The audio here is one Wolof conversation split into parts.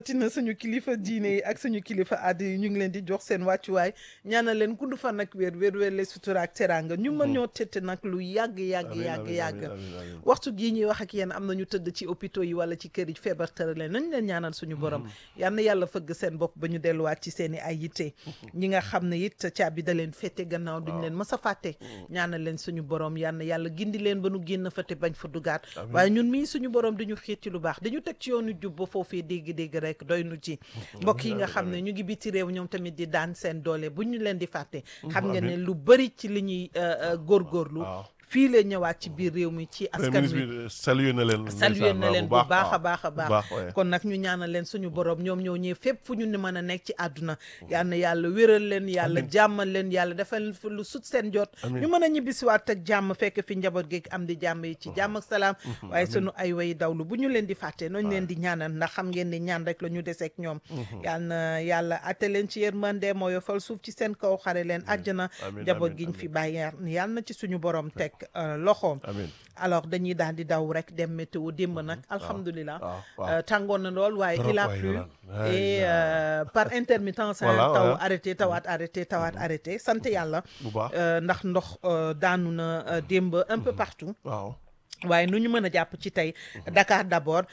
tina suñu kilifa diine yi ak suñu kilifa aada yi ñu ngi leen di jox seen wàccuwaay ñaanal leen gudd fan ak wér wér wér le sutura ak teraanga ñu mën ñoo tette nag lu yàgg yàgg yàgg yàgg waxtu gii ñuy wax ak yéen am na ñu tëdd ci hôpitaux yi wala ci kër yi feebar tëra leen nañ leen ñaanal suñu borom yal na yàlla fëgg seen bopp ba ñu delluwaat ci seen i ay yitte ñi nga xam ne it caabi da leen fette gannaaw duñ leen mës a fàtte ñaanal leen suñu borom yal na yàlla gindi leen ba nu génn fa te bañ fa dugaat waaye ñun mii suñu borom dañu xiit ci lu baax dañu teg ci yoonu jub ba foofee dégg-dégg rek doy nu ci mbokk yi nga xam ne ñu ngi biti réew ñoom tamit di daan seen doole bu ñu leen di fàtte xam nga ne lu bëri ci li ñuy góorgóorlu fii la ñëwaat ci biir réew mi ci askan wi salué na leen salué na leen bu baax a baax a baax kon nag ñu ñaanal leen suñu borom ñoom ñoo ñëw fépp fu ñu ne mën a nekk ci àdduna yal na yàlla wéral leen yàlla jàmmal leen yàlla defal lu sut seen jot ñu mën a ñibbisiwaat ak jàmm fekk fi njaboot gi am di jàmm yi ci jàmm ak salaam waaye sunu ay way dawlu bu ñu leen di fàtte nooñu leen di ñaanal ndax xam ngeen ni ñaan rek la ñu deseek ñoom yal na yàlla atte leen ci yërmande moo yofal suuf ci seen kaw xare leen àjjana njaboot giñ fi bàyyi yal na ci suñu borom teg loxoom alors dañuy daal di daw rek dem météo démb nag alhamdulilah tàngoon na lool waaye il a plu et par intermittence taw arrêté tawaat arrêté tawaat arrêté sant yàlla ndax ndox daanu na démb un peu partout waaye nu ñu mën a jàpp ci tey Dakar d'abord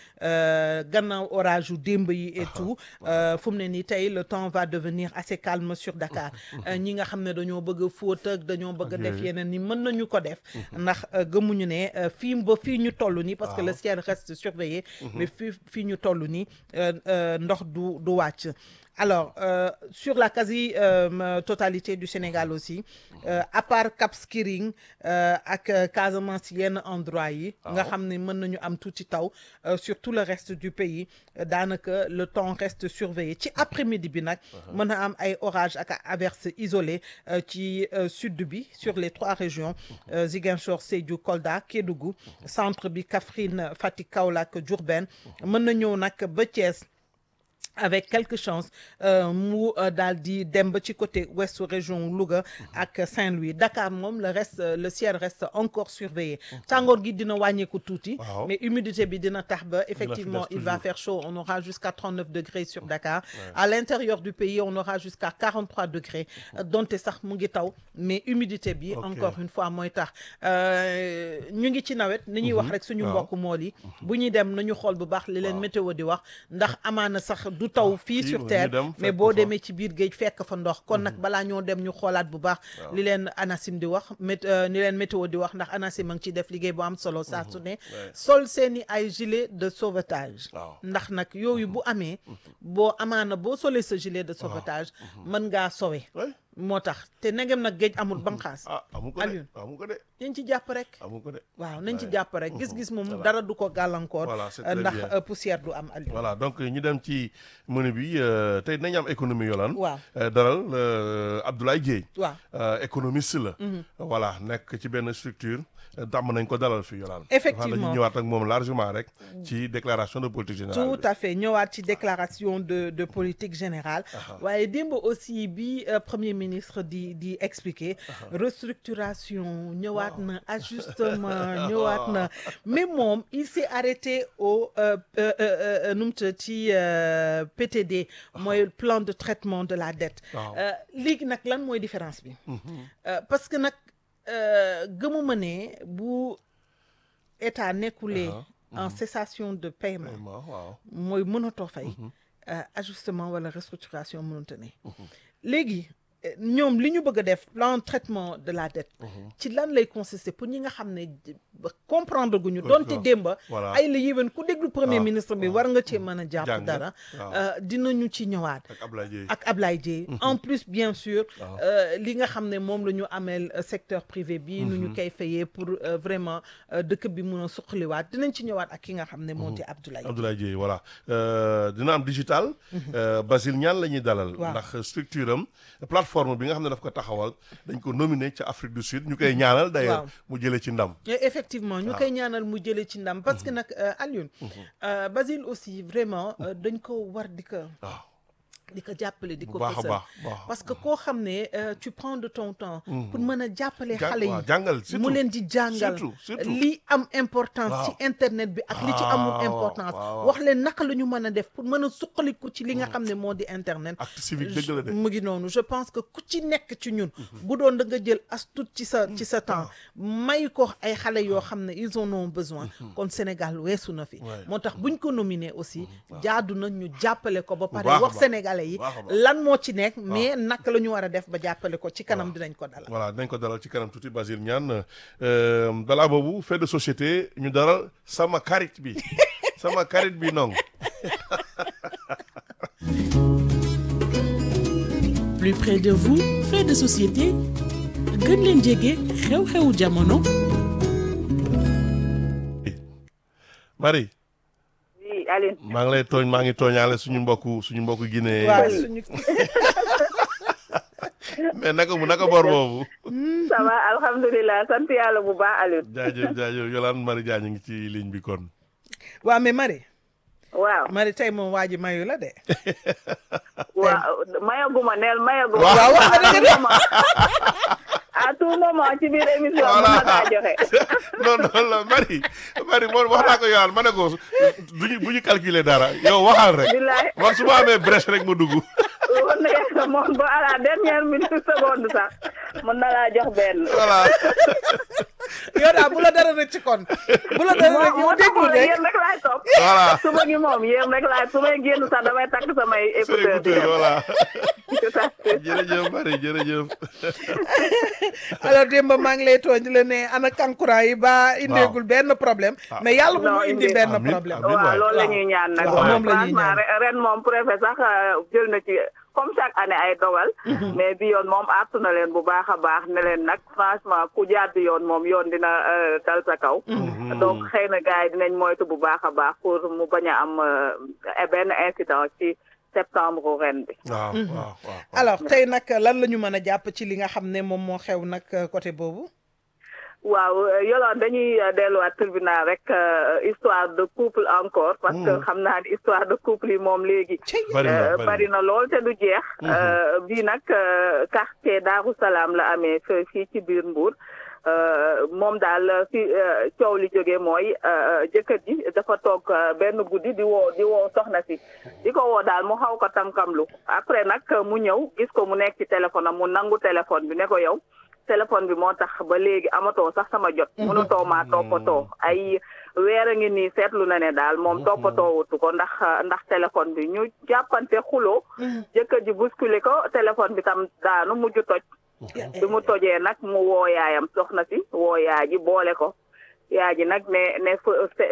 gannaaw orage yu démb yi et tout fu mu ne nii tey le temps va devenir assez calme sur Dakar ñi nga xam ne dañoo bëgg a fóot ak dañoo bëgg a def yeneen ni mën nañu ko def ndax gëmuñu ne fii ba fii ñu toll nii parce que le ciel reste surveillé mais fii fii ñu toll nii ndox du du wàcc alors euh, sur la quasi euh, totalité du Sénégal aussi euh, à part Cap Skirring ak Casamance yenn endroit yi nga xam ne mën nañu am tuuti taw sur tout le reste du pays daanaka le temps reste surveillé ci après-midi bi nag mën a am ay orages ak averses isolées ci sud bi sur les trois régions Ziguinchor Sédhiou Kolda Kédougou centre bi Kaffrine Fatick Kaolack Diourbel mën na ñëw nag ba Thiès avec quelque chance mu daal di dem ba ci côté ouest région Louga ak Saint-Louis Dakar moom le reste le ciel reste encore surveillé tàngoor gi dina wàññeeku tuuti mais humidité bi dina tax ba effectivement il va faire chaud on aura jusqu'à 39 degrés sur Dakar à l'intérieur du pays on aura jusqu'à 43 degrés donte sax mu ngi taw mais humidité bi encore une fois mooy tax ñu ngi ci nawet ni ñuy wax rek suñu mbokk mool yi bu ñuy dem nañu xool bu baax li leen météo di wax ndax amaana sax du taw fii sur terre mais boo demee ci biir géej fekk fa ndox kon nag balaa ñoo dem ñu xoolaat bu baax li leen ANACIM di wax mét ni leen météo di wax ndax ANACIM a ngi ciy def liggéey bu am solo saa su ne sol seeni ay gilet de sauvetage ndax nag yooyu bu amee boo amaana boo solee sa gilet de sauvetage mën ngaa sowe moo tax te negem nag géej amul banqaas amu ko de amu ko de nañ ci jàpp rek amu ko de waaw nañ ci jàpp rek gis-gis moom dara du ko gàllankoor ndax poussière du am Aliou voilà donc ñu dem ci menu bi tey dinañ am économie yolaan waaw daral Abdoulaye Dieye waaw économiste la voilà nekk ci benn structure dàmm nañ ko dalal fi yolaan effectivement dañuy ñëwaat ak moom largement rek ci déclaration de politique générale tout à fait ñëwaat ci déclaration de de politique générale waaye démb aussi bi premier ministre di di expliquer restructuration ñëwaat na ajustement ñëwaat na mais moom il s'est arrêté au nu mu tudd ci PTD mooy plan de traitement de la dette léegi nag lan mooy différence bi parce que nag gëmuma ne bu état nekkulee en cessation de paiement mooy mënatoo fay ajustement wala restructuration mënute ne léegi ñoom li ñu bëgg a def plan traitement de la dette ci lan lay consister pour ñi nga xam ne comprendre guñu doonte démba ay la yéwén ku déglu premier ministre bi war nga cee mën a jàpp dara dinañu ci ñëwaat ak Ablaye Dieye en plus bien sûr li nga xam ne moom la ñu ameel secteur privé bi nu ñu koy fayee pour vraiment dëkk bi mun a suqaliwaat dinañ ci ñëwaat ak ki nga xam ne moo di Abdoulaye Abdoulaye Dieye voilà dina am digital Basile Niane la ñuy dalal ndax structure am plateforme bi nga xam ne daf ko taxawal dañ ko nominé ca Afrique du Sud ñu koy ñaanal d'ailleurs mu jëlee ci ndam effectivement ñu koy ñaanal mu jëlee ci ndam parce que nag Alioune Basile aussi vraiment dañ ko war di ko di ko jàppale di ko baax a fësal baax baax parce que koo xam ne euh, tu prends de ton temps pour mën a jàppale Ja- xale waaw, yi jàngal surtout mu leen di jàngal surtout surtout li am importance Waaw. ci internet bi ak li ci amul Waaw, importance waaw. wax leen naka la ñu mën a def pour mën a suqaliku ci li nga xam ne moo di internet acte civique dëgg la de mu ngi noonu je pense que ku ci nekk ci ñun bu doon da nga jël as tuut ci sa ci sa temps may ko ay xale yoo xam ne ils en ont besoin kon Sénégal weesu na fi Ouais. moo tax buñ ko nominé aussi jaadu na ñu jàppale ko ba pare baax a wax baax. sénégalais yi baax a baax. lan moo ci nekk mais naka la ñu war a def ba jàppale ko ci kanam dinañ ko dalal voilà dinañ ko dalal ci kanam tuuti Basile Niane euh, balaa boobu fait de société ñu dalal sama karit bi sama karit bi nong plus près de vous fait de société gën leen jege xew-xewu jamono Marie oui Aline maa ngi lay tooñ maa ngi tooñaale suñu mbokku suñu mbokku Guinée waaw suñu mais naka mu naka bor boobu ça va alhamdulilah sant yàlla bu baax Aline jaajëf jaajëf Yolande Marie Diagne ngi ci ligne bi kon waaw mais Marie waaw Marie tey moom waa ji mayu la de waaw mayaguma neel mayaguma Waaw, wax nga dëgg de. à tout moment ci biir émission bi Voilà. ma kaa joxe non non la Marie Marie moom wax naa ko Yolande ma ne ko duñu bu ñu calculer dara yow waxal rek billaay man su ma amee brèche rek ma dugg woon na yàlla moom ba à la dernière minute seconde sax mën na laa jox benn voilà yow daal bu la dara rëcc kon bu la dara rëcc yow moo tax déglu ma ne rek yéen rek laay topp voilà suba gi moom yéen rek laay su may génn sax damay takk samay c'est écouteur di écouteur dem voilà tout à fait jërëjëf Marie jërëjëf alors démb maa ngi lay tooñ di la ne ana kankurang yi ba indeegul benn problème mais yàlla bu Non, mu indi indi- benn Amiin, problème amiin. waaw loolu la waaw. ñuy ñaan nag waaw, moom la ñuy franchement ñaan. re- ren moom préfet sax euh, jël na ci comme chaque année ay dogal mais bi yoon moom artu na leen bu baax a baax ne leen nag franchement ku jàdd yoon moom yoon dina euh, dal sa kaw donc xëy na gars yi dinañ moytu bu baax a baax pour mu bañ a am euh, benn incident ci septembre ren bi waaw waaw waaw alors tey nag lan la ñu mën a jàpp ci li nga xam ne moom moo xew nag côté boobu waaw yoloon dañuy euh, delluwaat tribunal rek euh, histoire de couple encore parce que xam naa ni histoire de couple yi moom léegi bari na Euh, bari bari na lool te du jeex. Euh, bii nag euh, quartier Daaru Salaam la amee fe- fii ci biir Mbour Euh, moom daal fi euh, coow li jógee mooy euh, jëkkër ji dafa toog euh, benn guddi di woo di woo soxna si di ko woo daal mu xaw ko tamkamlu après nag mu ñëw gis ko mu nekk ci téléphone am mu nangu téléphone bi ne ko yow téléphone bi moo tax ba léegi amatoo sax sama jot. mënutoo maa toppatoo ay weer a ngi nii seetlu na ne daal moom toppatoo wutu ko ndax ndax téléphone bi ñu jàppante xuloo jëkkër ji bousculé ko téléphone bi tam daanu mujj toj. bi mu tojee nag mu woo yaayam soxna si woo yaay ji boole ko yaay ji nag ne ne fa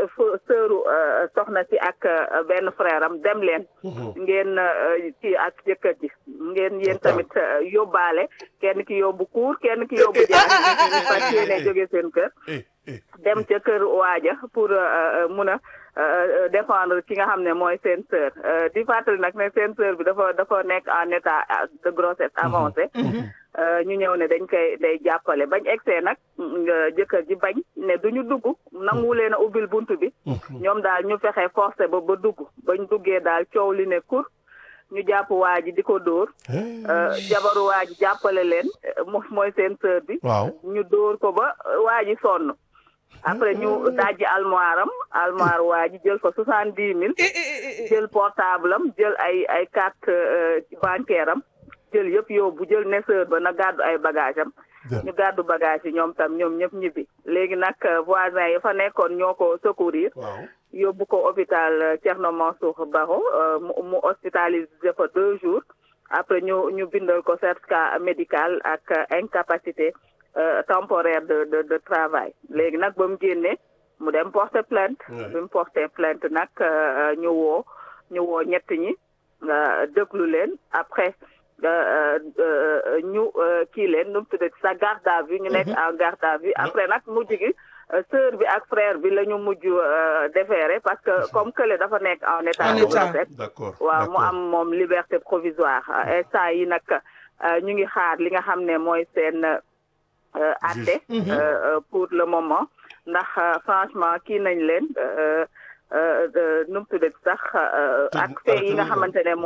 sëru soxna si ak euh, benn frère am dem leen ngeen euh, ci ak jëkkër ji ngeen yéen tamit euh, yóbbaale kenn ki yóbbu kuur kenn ki yóbbu jaar ñu fas yéene jóge seen kër eh eh dem ca kër waaja pour euh, mun a euh, défendre ki nga xam ne mooy seen sœur Euh, di fàttali nag ne seen sœur bi dafa dafa nekk en état de grossesse avancée Euh, ñu ñëw ne dañ koy day jàppale bañ egsee nag nga jëkkër ji bañ ne duñu dugg nangu leen a ubbil bunt bi ñoom daal ñu fexe forcé ba ba dugg bañ duggee daal coow li ne kur ñu jàpp waa ji di ko dóor Euh, jabaru waa ji jàppale leen euh, mo- mooy seen sœur bi waaw ñu dóor ko ba waa ji sonn après ñu dajji almoire am almoire waa ji jël fa soixante dix mille jël portable am jël ay ay carte euh, bancaire am jël yëpp yóbbu jël neseur ba na gàddu ay bagage am ñu gàddu bagage yi ñoom tam ñoom ñëpp ñibbi léegi nag euh, voisin yi fa nekkoon ñoo ko secourir waaw yóbbu ko hôpital euh, Thierno Mansour Baro euh, mu mu hospitalisé fa deux jours après ñu ñu bindal ko certificat médical ak euh, incapacité euh, temporaire de de de travail léegi nag ba mu génnee mu dem porter plainte Ouais. bi mu porter plainte nag euh, ñu woo ñu woo ñett ñi euh, déglu leen après euh, euh, ñu euh, kii leen nu mu tuddati sa garde à vue ñu nekk en garde à vue après nag mujj gi euh, sœur bi ak frère bi la ñu mujj euh, déféré parce que comme kële dafa nekk en état En de état. grossesse d'accord waaw mu d'accord. am moom liberté provisoire instant yi nag euh, ñu ngi xaar li nga xam ne mooy seen euh, atte Juge. euh, euh, pour le moment ndax euh, franchement kii nañ leen euh, euh, de- nu mu tuddati sax euh, Tëj- ak fee yi nga arrêté nañ leen. xamante ne mooy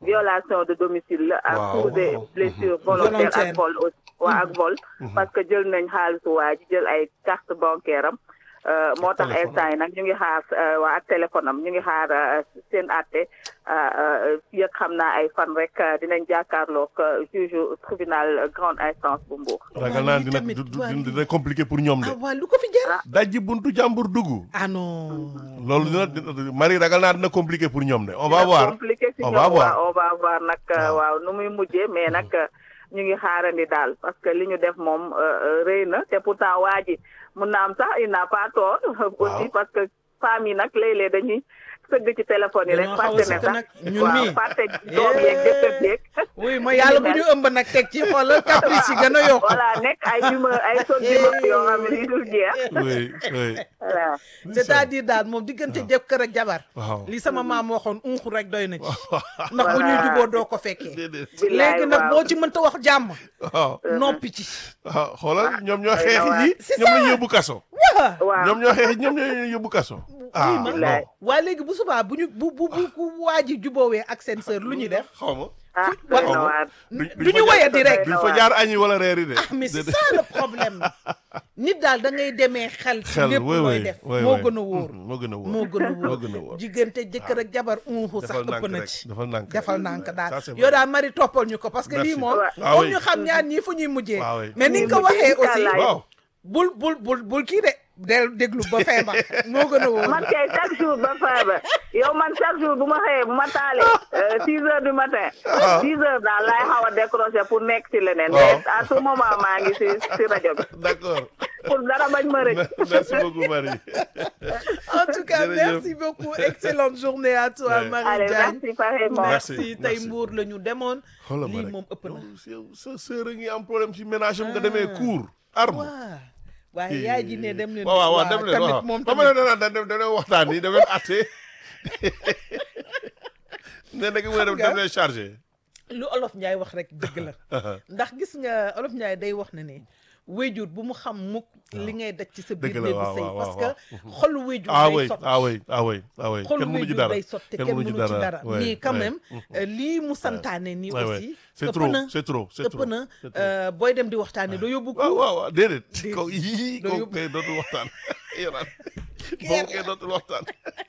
violation de domicile la ak Waaw, coups et waaw. blessures volontaires Volontaire. ak vol aussi waa ak vol parce que jël nañ xaalisu waa ji jël ay carte bancaire am euh, moo tax téléphone instant yi nag ñu ngi xaar euh, waa ak téléphone am ñu ngi xaar euh, seen àtte fii ak xam naa ay fan rek euh, dinañ jàkkaarloog euh, juge tribunal grande instance bu Mbour ragal naa dina du- du- dina compliqué pour ñoom de ah waa lu ko fi jar dajji buntu jàmbur dugg ah non loolu dina dina Marie ragal naa dina compliqué pour ñoom de on va dina voir compliqué si on ñoom va voir waaw on va voir nag euh, Waaw. waaw nu muy mujjee mais nag euh, ñu ngi xaarandi daal parce que li ñu def moom euh, euh, rëy na te pourtant waa ji mun na am sax il n'a pas tort aussi parce que femmes yi nag léeg-léeg dañuy sëgg ci téléphone yi rek Dañoo xaw a fàtte ne sëgg sax nag, ñun waaw mii. fàtte doom yeeg jëkkër yeeg oui ma yàlla bu ñu ëmb nag teg ci xoolal caprice yi gën a yokk voilà nekk ay humeur ay sot d'humeur yoo xam ne yu dul jeex oui oui voilà c'est-à-dire daal moom diggante jëkkër ak jabar waaw li sama maam waxoon unxu rek doy na ci ndax bu ñuy juboo doo ko fekkee déedéet billaay léegi nag waaw. boo ci mënta wax jàmm waaw noppi ci waaw xoolal ñoom ñoo ay xeexi na ji C'est ñoom la ñu yóbbu kaso waa waaw ñoom ñoo xeexi ñoom ñoo yóbbu kaso ah ma- non Billaay. waa léegi bu subaa bu ñu bu bu bu ku waa ji juboowee ak seen sœur lu ñuy def xaw ma ah doy na Waaw. waar du ñu woyee di rek duñ fa jaar añi wala reeri de ah mais c'est ça le problème nit daal da ngay demee xel ci xel lépp oui looy oui def oui moo oui. gën a wóor Mhm, moo gën a wóor moo gën a moo wóor gën a wóor diggante jëkkër ak jabar unxu sax defal ëpp nànk na rek ci defal nànk defal nànk daal Ça, c'est yow vrai. daal mari toppal ñu ko parce que lii Merci. moom Ah foog oui. ñu xam ñaar ñii fu ñuy mujjee Ah oui. mais ni nga ko Ñuy mujjee waxee aussi incha allah. waaw bul bul bul bul kii de del déglu ba feebar moo gën a wóor man kay chaque jour ba feebar yow man chaque jour bu ma xëyee bu ma taalee six heures du matin six heures daal laay xaw a décrocher pour nekk ci leneen Waaw. mais à tout moment maa ngi si si rajo bi d'accord pour dara bañ ma rëcc merci beaucoup Marie en tout cas Jërëjëf. merci beaucoup excellente journée à toi Ouais. Marie allez Diagne merci pareillement Merci. merci tey merci. mbuur la ñu demoon xoolal ma lii rek moom ëpp na yow sa sœur a ngi am problème ci ménage am nga demee cours arme waaw waaye yaay ji ne dem leen waaw waaw waaw dem leen tamit waaw moom ba ma tamit ne dana dem dem leen waxtaan yi dem leen atte ne nag mu ne dem dem leen chargé lu olof Njaay wax rek dëgg la ndax gis nga olof Njaay day wax na ne wéjur bu mu xam mukk li ngay daj ci sa biir Dëgg la, néegu waaw, sëy waaw, parce waaw. que xolu wéjur ah day oui sot ah oui ah oui ah oui xolu kenn mënu ci wéjur dara day sot te kenn mënu ci dara ouais, mais quand ouais. même euh, lii mu santaane nii Ouais, ouais. aussi c'est ëpp trop na c'est trop c'est ëpp trop na c'est trop. euh, booy dem di waxtaane doo yóbbu waaw ko waaw waaw déedéet Déedéet. ko yii Doo ko yóbbu- kay dootul waxtaan yoraan boobu kay dootul waxtaan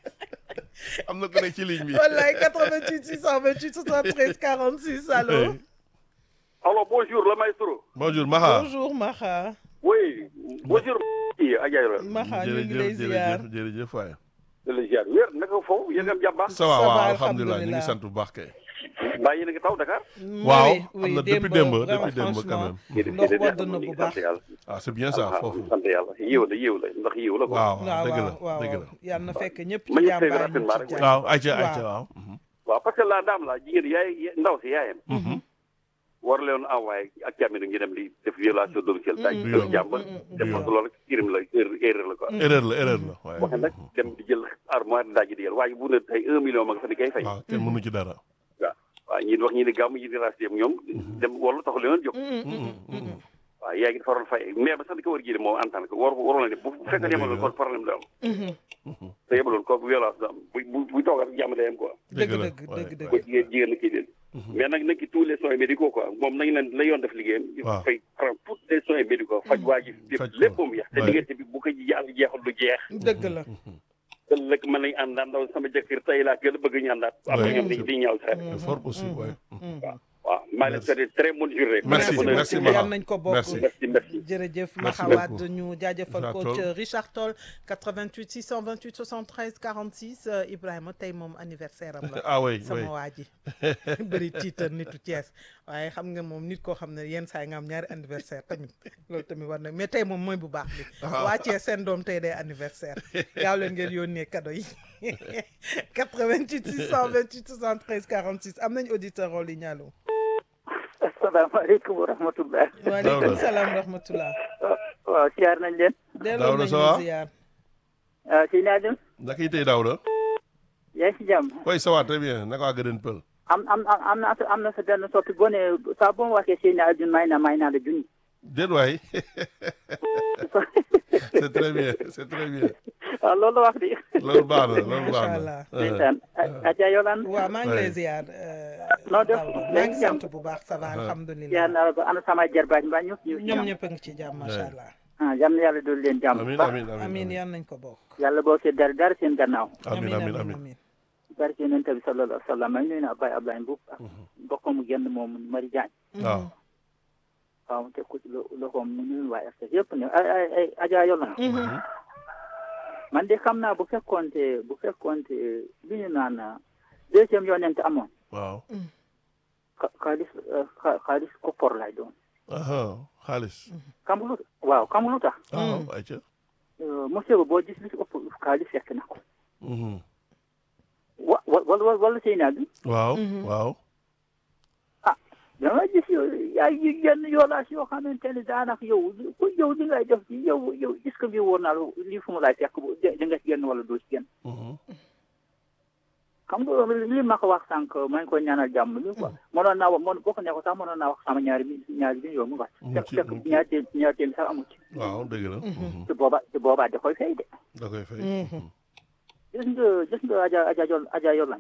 am na ku nekk ci ligne bi wallaay 88 628 73 46 allo Alors bonjour le maestro. bonjour Maha bonjour Maxa Oui, bonjour kii Adjaye Maxa ñu ngi lay ziar jërëjëf jërëjëf waay la la ziar wér naka foofu yéen am jàmm baax. ça va Ça va, waaw alhamdulilah ñu ngi alhamdulilah. sant bu baax kay mbaa yéen a ngi taw Dakar. waaw Oui, am oui, na depuis démb, démb vraiment, depuis démb quand franchement. même ndox wadd na bu baax sant yàlla. ah c'est bien ça foofu sant yàlla yiw la yiw la ndax yiw la quoi. waaw waaw dëgg la waaw waaw dëgg la yal na fekk ñëpp Ma ci ñu jàmm tey baa ñu rapidement ci rek. jàmm waaw ayca Waaw. ayca waaw mhm. waaw parce que la dame la jigéen yaay ndaw si yaayam. war leen envoyé ak càmmiñ ngi dem di def violation domicile. daaj Du kër yoon. jàmbur. def ko loolu crime la erreur erreur la quoi. erreur la erreur la waaye waxe nag dem di jël armoire daaj di jël waaye bu ne tey un million ma nga fa di koy fay. waaw kenn mënu ci dara waaw waaw ñii di wax ñii di gàmm ñii di ras yëpp ñoom dem wala taxul leen jóg waaw yaa ngi dafa waroon fay mais ba sax di ko war a jiite moom en tant que war waroon na ne bu bu fekkee yemaloon kon problème da am te yemaloon kooku violence da am bu bu bu toogal jàmm day am quoi dëgg la dëgg waaye, dëgg ko dëgg jigéen jigéen na kii leen mais nag nag ki tous les soins médicaux quoi moom nañu leen la yoon def liggéeyam il Waaw. faut fay prendre tous les soins médicaux faj waa ji Faj ko. lépp moom yeex te Ouais. diggante bi bu ko yàlla jeexul du jeex dëgg la ëllëg mën nañu àndaan ndaw sama jëkkër tey laa gën a bëgg ñu àndaat après Ouais. ñoom di di ñaaw sax c'est fort possible ouais. waaw maa leen souhaité très bonne journée Merci, Bonne merci, journée. Maha. yal nañ ko bokk Merci. merci merci jërëjëf Merci Maxawaat beaucoup. ñu jaajëfal Richard ko Toll. ca Richard Toll 88 628 73 46 euh, Ibrahima tey moom anniversaire am la ah oui oui sama waa ji bëri tiitar nitu Thiès waaye xam nga moom nit koo xam ne yenn saa yi nga am ñaari anniversaire tamit loolu tamit war na mais tey moom mooy bu baax bi waa Thiès seen doom tey day anniversaire gaaw leen ngeen yónnee cadeau yi 88 628 73 46 am nañ auditeur en ligne allo asalaamaaleykum wa rahmatullah waaleykum salaam wa rahmatullah waaw siyaar nañ leen delloo Daouda, nañ ça la va? ziar ah si naa dem naka yi tey Daouda yaa ngi si jàmm oui ça va très bien naka waa Gëdën Pël am am am am na sa am na sa benn soppi boo ne saa boo ma waxee Seyni Alioune may naa may naa la junni déet waay c'est très bien c'est très bien waaw loolu la wax di loolu baax na loolu baax Macha na Allah. ndeysaan Adja Yolande waaw maa ngi lay Ouais. ziar euh, noo def maa ngi sant bu baax ça va alhamdulilah yaa na ba ana sama jarbaaj mbaa ñëpp ñu ñoom ñëpp a ngi ci jàmm macha allah ah yal na yàlla doon leen jàmm amiin baax amiin amiin yan nañ ko bokk yàlla boo see dara dara seen gannaaw amiin amiin amiin barke yonent bi sallallahu alayhi wa sallam may nuyu na Abbaye Ablaye Mbuub ak mbokkam mu génn moom Mari Jaañ waaw waaw mu teg ko ci lo- loxoom mu nuyu waa RTS yëpp ne ay ay ay Adja Yola man de xam naa bu fekkoonte bu fekkoonte li ñu naan deuxième yonent amoon waaw xa- xaalis euh, xa- xaalis koppor lay doon aha xaalis xam nga lu waaw xam nga lu tax waaw ayca Euh, monsieur ba boo gis li ci ëpp xaalis fekk na ko Mhm. wa wa wala wala sëy naa bi waaw waaw dama gis yow yaay yi yenn yoolaas yoo xamante ne daanaka yow ku yow li ngay def ci yow yow est-ce que lii wóor naa la lii fu mu laay fekk bu di nga ci génn wala doo ci génn Mhm. xam nga li ma ko wax sànq maa ngi koy ñaanal jàmm li quoi mënoon naa wax mën boo ko nekkoon sax mënoon naa wax sama ñaari bi ñaari bi yow mu wax Mu fekk ci- fekk mu ci- ñaari téem ñaari téem sax amu ci waaw dëgg la Mhm. te booba te boobaa da koy fay de da koy fay gis nga gis nga aja aja yol aja yolan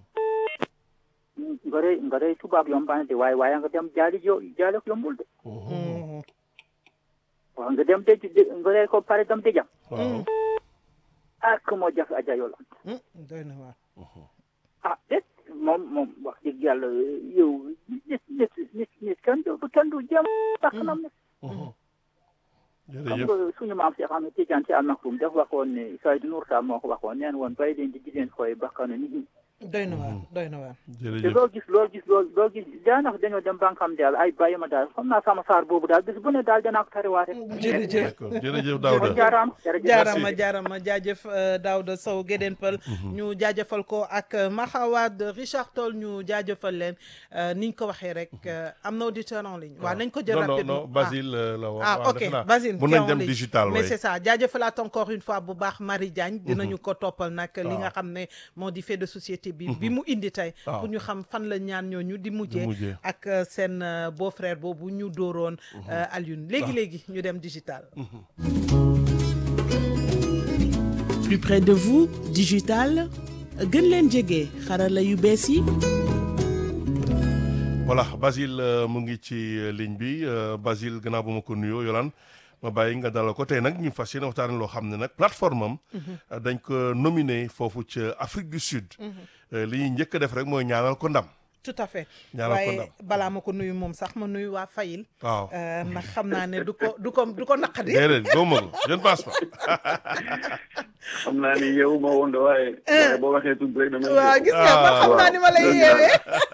nga rey nga rey tubaab yombaan de waaye waaye nga dem jaali jo jaali ko yombul de Mhm. waaw nga dem dëj de nga rey ko pare dem dëjam waaw ak moo jafe aja yolan doy na waar ah déet moom moom wax dëgg yàlla yow nit nit nit nit kenn du kenn du jëm bakkanam ne Mhm. xam jërëjëf nga suñu maam Cheikh Ahmed Tidiane Sy Al Maktoum daf waxoon ne Seydou Nour Tall moo ko waxoon neen woon bàyyi leen di di leen fooy bakkanu nit ñi doy na waar doy na waar te jërëjëf loo gis loo gis loo loo gis daanaka dañoo dem bankam daal ay bàyyi ma daal xam naa sama saar boobu daal bis bu ne daal danaa ko tariwaate jërëjëf d'accord jërëjëf kon Daouda jaaraam jërëjëf jaarama jaarama jaajëf euh, Daouda Sow Gédéen Pël ñu jaajëfal ko ak euh, Mahawad Richard Toll ñu jaajëfal leen euh, niñ ko waxee rek euh, am na auditeur en ligne waaw nañ ko jël non non rapidement non Basile euh, la wax ah waaw, ok defe naa Basile mun qui est nañ en dem ligne. digital mais way c'est ça jaajëfalaat encore une fois bu baax Marie Diagne dinañu ko toppal nag li waaw. nga xam ne moo di fait de société bi bi mu indi tey waaw. pour ñu xam fan la ñaan ñooñu di mujjee mujjee. ak euh, seen euh, beau-frère boobu ñu dóoroon euh, Alioune léegi-léegi ñu dem digital plus près de vous digital gën leen jege xarala yu bees yi voilà Basile euh, mu ngi ci euh, ligne bi euh, Basile gannaaw ba ma ko nuyoo Yolaan ma bàyyi nga dalal ko tey nag ñu fas yéene waxtaane loo xam ne nag plateforme am euh, dañ ko nominé foofu ca Afrique du Sud Euh, li ñuy njëkk a def rek mooy ñaanal ko ndam tout à fait Ñaanal ko waaye ndam. balaa ma ko nuyu moom sax ma nuyu waa Fayil waaw euh, ndax xam naa ne du ko du ko du ko naqadi déedéet gëmuma ko je ne pense pas xam naa ni yow ma woon de waaye. waaye boo waxee tudd rek damay. waaw gis nga man xam naa ni ma lay yeewee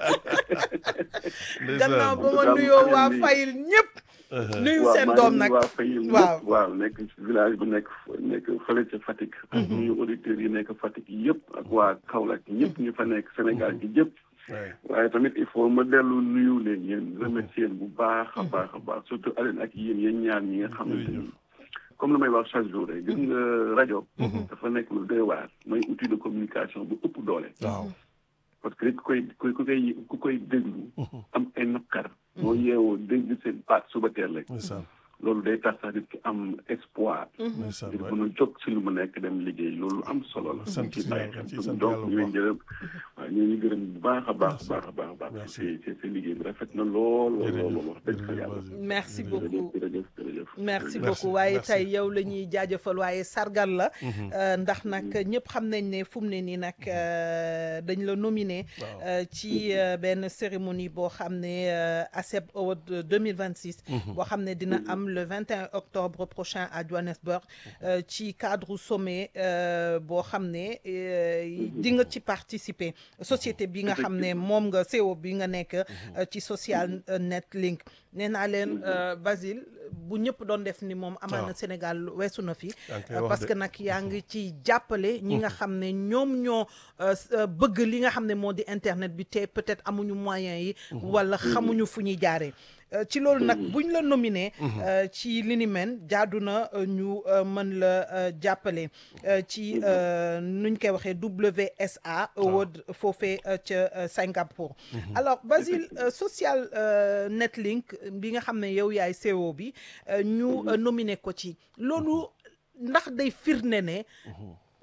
gannaaw ba ma Ndeysaan. nuyoo waa Ndeysaan. Fayil ñëpp nuyu waaw seen maa doom ngi nag waa Fayil waaw. ñëpp waaw nekk ci village bu nekk nekk fële ca Fatick. ak nuyu auditeurs yi nekk Fatick yëpp ak waa Kaolack ñëpp ñu fa nekk Sénégal gi yëpp. Ouais. waaye tamit il faut ma dellu nuyu leen yéen remercier leen bu baax a baax a baax surtout Aline ak yéen yéen ñaar ñi nga xamante ni comme lu may wax chaque jour rek gis nga rajo. dafa nekk lu doy waar mooy outil de communication bu ëpp doole. waaw parce que ku koy ku koy ku koy déglu. am ay naqar. boo yeewoo dégg seen baat suba teel rek. ndeysaan loolu day tax sax nit ki am espoir. ndeysaan ngir waay. mën a jóg si lu mu nekk dem liggéey loolu am solo la. sant ci bàyyi yàlla, ci xel sant donc yàlla bu ñu ngi baax. gërëm waaw ñu ngi gërëm bu baax a baax a baax a baax a baax. Merci. c'est c'est c'est liggéey bi rafet na lool lool lool lool wax dëgg fa jërëjëf yàlla. Basile. merci Jërëjëf. beaucoup jërëjëf jërëjëf. merci Merci, beaucoup waaye merci. tey yow la ñuy jaajëfal waaye sargal la euh, ndax nag ñëpp xam nañ ne fu mu ne nii nag euh, dañ la nominé Waaw. euh, ci euh, benn cérémonie boo xam ne euh, ASEP Award 2026 boo xam ne dina am le 21 octobre prochain à Johannesburg euh, ci cadre sommet euh, boo xam ne euh, di nga ci participer société bi nga xam ne moom nga CEO bi nga nekk euh, ci social euh, net link nee naa leen euh, Basile bu ñëpp doon def ni moom amaana waaw. Sénégal weesu na fi yaa ngi koy euh, wax parce de. que nag yaa ngi ci jàppale ñi nga xam ne ñoom ñoo euh, s- euh, bëgg li nga xam ne moo di internet bi te peut-être amuñu moyens yi wala xamuñu fu ñuy jaaree Euh, ci loolu nag buñ la nominé euh, ci li ni mel jaadu na euh, ñu euh, mën la euh, jàppale euh, ci euh, nuñ koy waxee WSA Award foofee euh, ca euh, Singapour alors Basile euh, social euh, netlink bi nga xam ne yow yaay CEO bi euh, ñu euh, nominé ko ci loolu ndax day firnde ne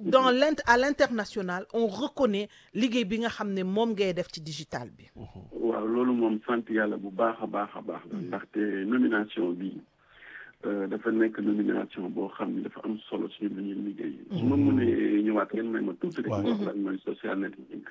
dans l'int à l'international on reconnaît liggéey bi nga xam ne moom ngay def ci digital bi waaw loolu moom sant yàlla bu baax a baax a baax la ndaxte nomination bi dafa nekk nomination boo xam ni dafa am solo suñu lu ñuy liggéey su ma mënee ñëwaat ngeen may ma tuuti rek ma wax lan mooy social networking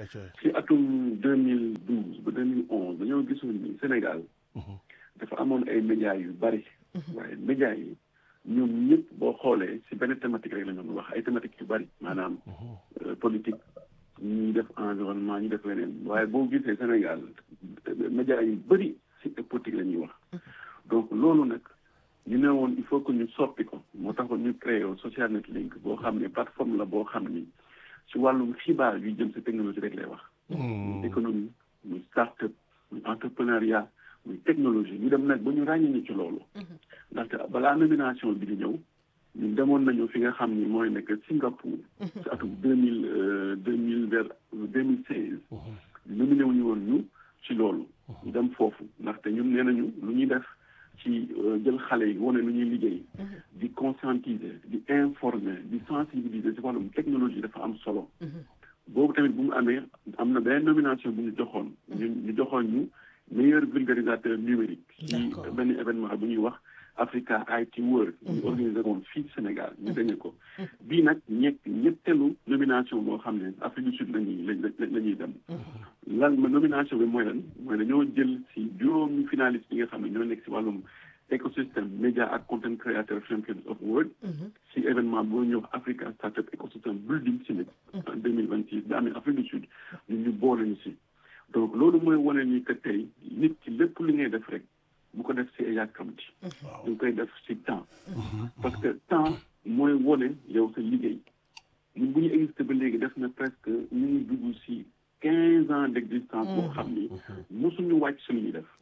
ci atum deux mille douze ba deux mille onze dañoo gisoon ni Sénégal dafa amoon ay médias yu bari waaye médias yi ñoom ñëpp boo xoolee si benn thématique rek la ñu wax ay thématiques yu bari maanaam politique ñuy def environnement ñu def leneen waaye boo gisee Sénégal médias yu bari si politique la ñuy wax donc loolu nag ñu ne woon il faut que ñu soppi ko moo tax ñu créé social net link boo xam ne plateforme la boo xam ni si wàllum xibaar yu jëm si technologie rek lay wax muy économie muy start-up muy entrepreneuriat muy technologie ñu dem nag ba ñu ràññee ñu ci loolu ndaxte balaa nomination bi di ñëw ñun demoon nañu fi nga xam ni mooy nekk Singapour si atum deux mille deux mille vers deux mille seize nominé wu ñu woon ñu ci loolu ñu dem foofu ndaxte ñun nee nañu lu ñuy def ci jël xale yi wane lu ñuy liggéey di conscientiser di informer di sensibiliser ci wàllum technologie dafa am solo boobu tamit bu mu amee am na benn nomination bu ñu joxoon ñu ñu joxoon ñu meilleur vulgarisateur numérique ci benn événement bu ñuy wax Africa IT World ñu organisé woon fii Sénégal ñu gagné ko bii nag ñett ñetteelu nomination boo xam ne Afrique du Sud lañuy la ñuy dem lan ma nomination bi mooy lan mooy dañoo jël si juróomi finaliste yi nga xam ne ñoo nekk si wàllum écosystème média ak content creator champions of world si événement boo ñëw Africa Startup Ecosystem Building Summit en deux mille vingt six bi amee Afrique du Sud ñun ñu boole ñu si donc loolu mooy wane ni que tey nit ki lépp li ngay def rek bu ko def si yàkkamti ñu koy def si temps parce que temps mooy wane yow sa liggéey ñun bu ñu existé ba léegi def na presque ñu ngi dugg si quinze ans d' existence boo xam ni mosuñu wàcc si lu ñuy def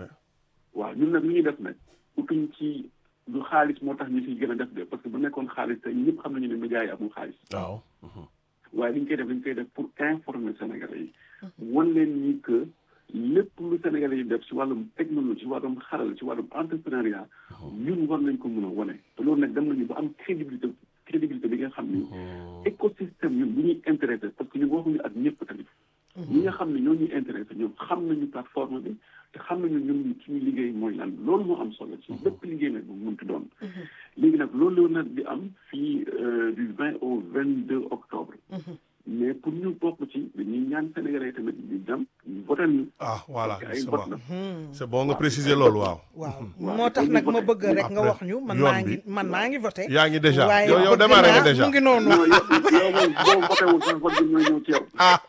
waaw ñun nag lu ñuy def nag utuñ ci du xaalis moo tax ñu siy gën a def de parce que bu nekkoon xaalis tey ñëpp xam nañu ne médias yi amul xaalis waaw waaye li ñu koy def dañ koy def pour informer Sénégalais yi wan leen ni que lépp lu Sénégalais yi def si wàllum technologie si wàllum xaral si wàllum entrepreneuriat ñun war nañ ko mën a wane te loolu nag dem nañu ba am crédibilité crédibilité bi nga xam ni écosystème ñun bu ñuy intéressé parce que ñun waxuñu ak ñëpp tamit ñi nga xam ne ñoo ñuy intéressé ñoom xam nañu plateforme bi te xam nañu ñun suñu liggéey mooy lan loolu moo am solo ci bépp liggéey nag bu mënti doon léegi nag loolu nag di am fii du vingt au vingt deux octobre mais pour ñu bokk ci dañuy ñaan Sénégalais tamit ñu dem ñu voté ñu. ah voilà ay c'est vote bon la. c'est bon nga préciser loolu waaw. waaw waaw, moo tax dañuy nag ma voté. bëgg rek nga Après, wax ñu man yoon maa bi. ngi man maa ngi voté yaa ngi déjà waaye yow yow bëgg démarré nga naa- déjà mu ngi noonu non yow yow moom boo voté wul sax vote bi mooy ñëw ci yow.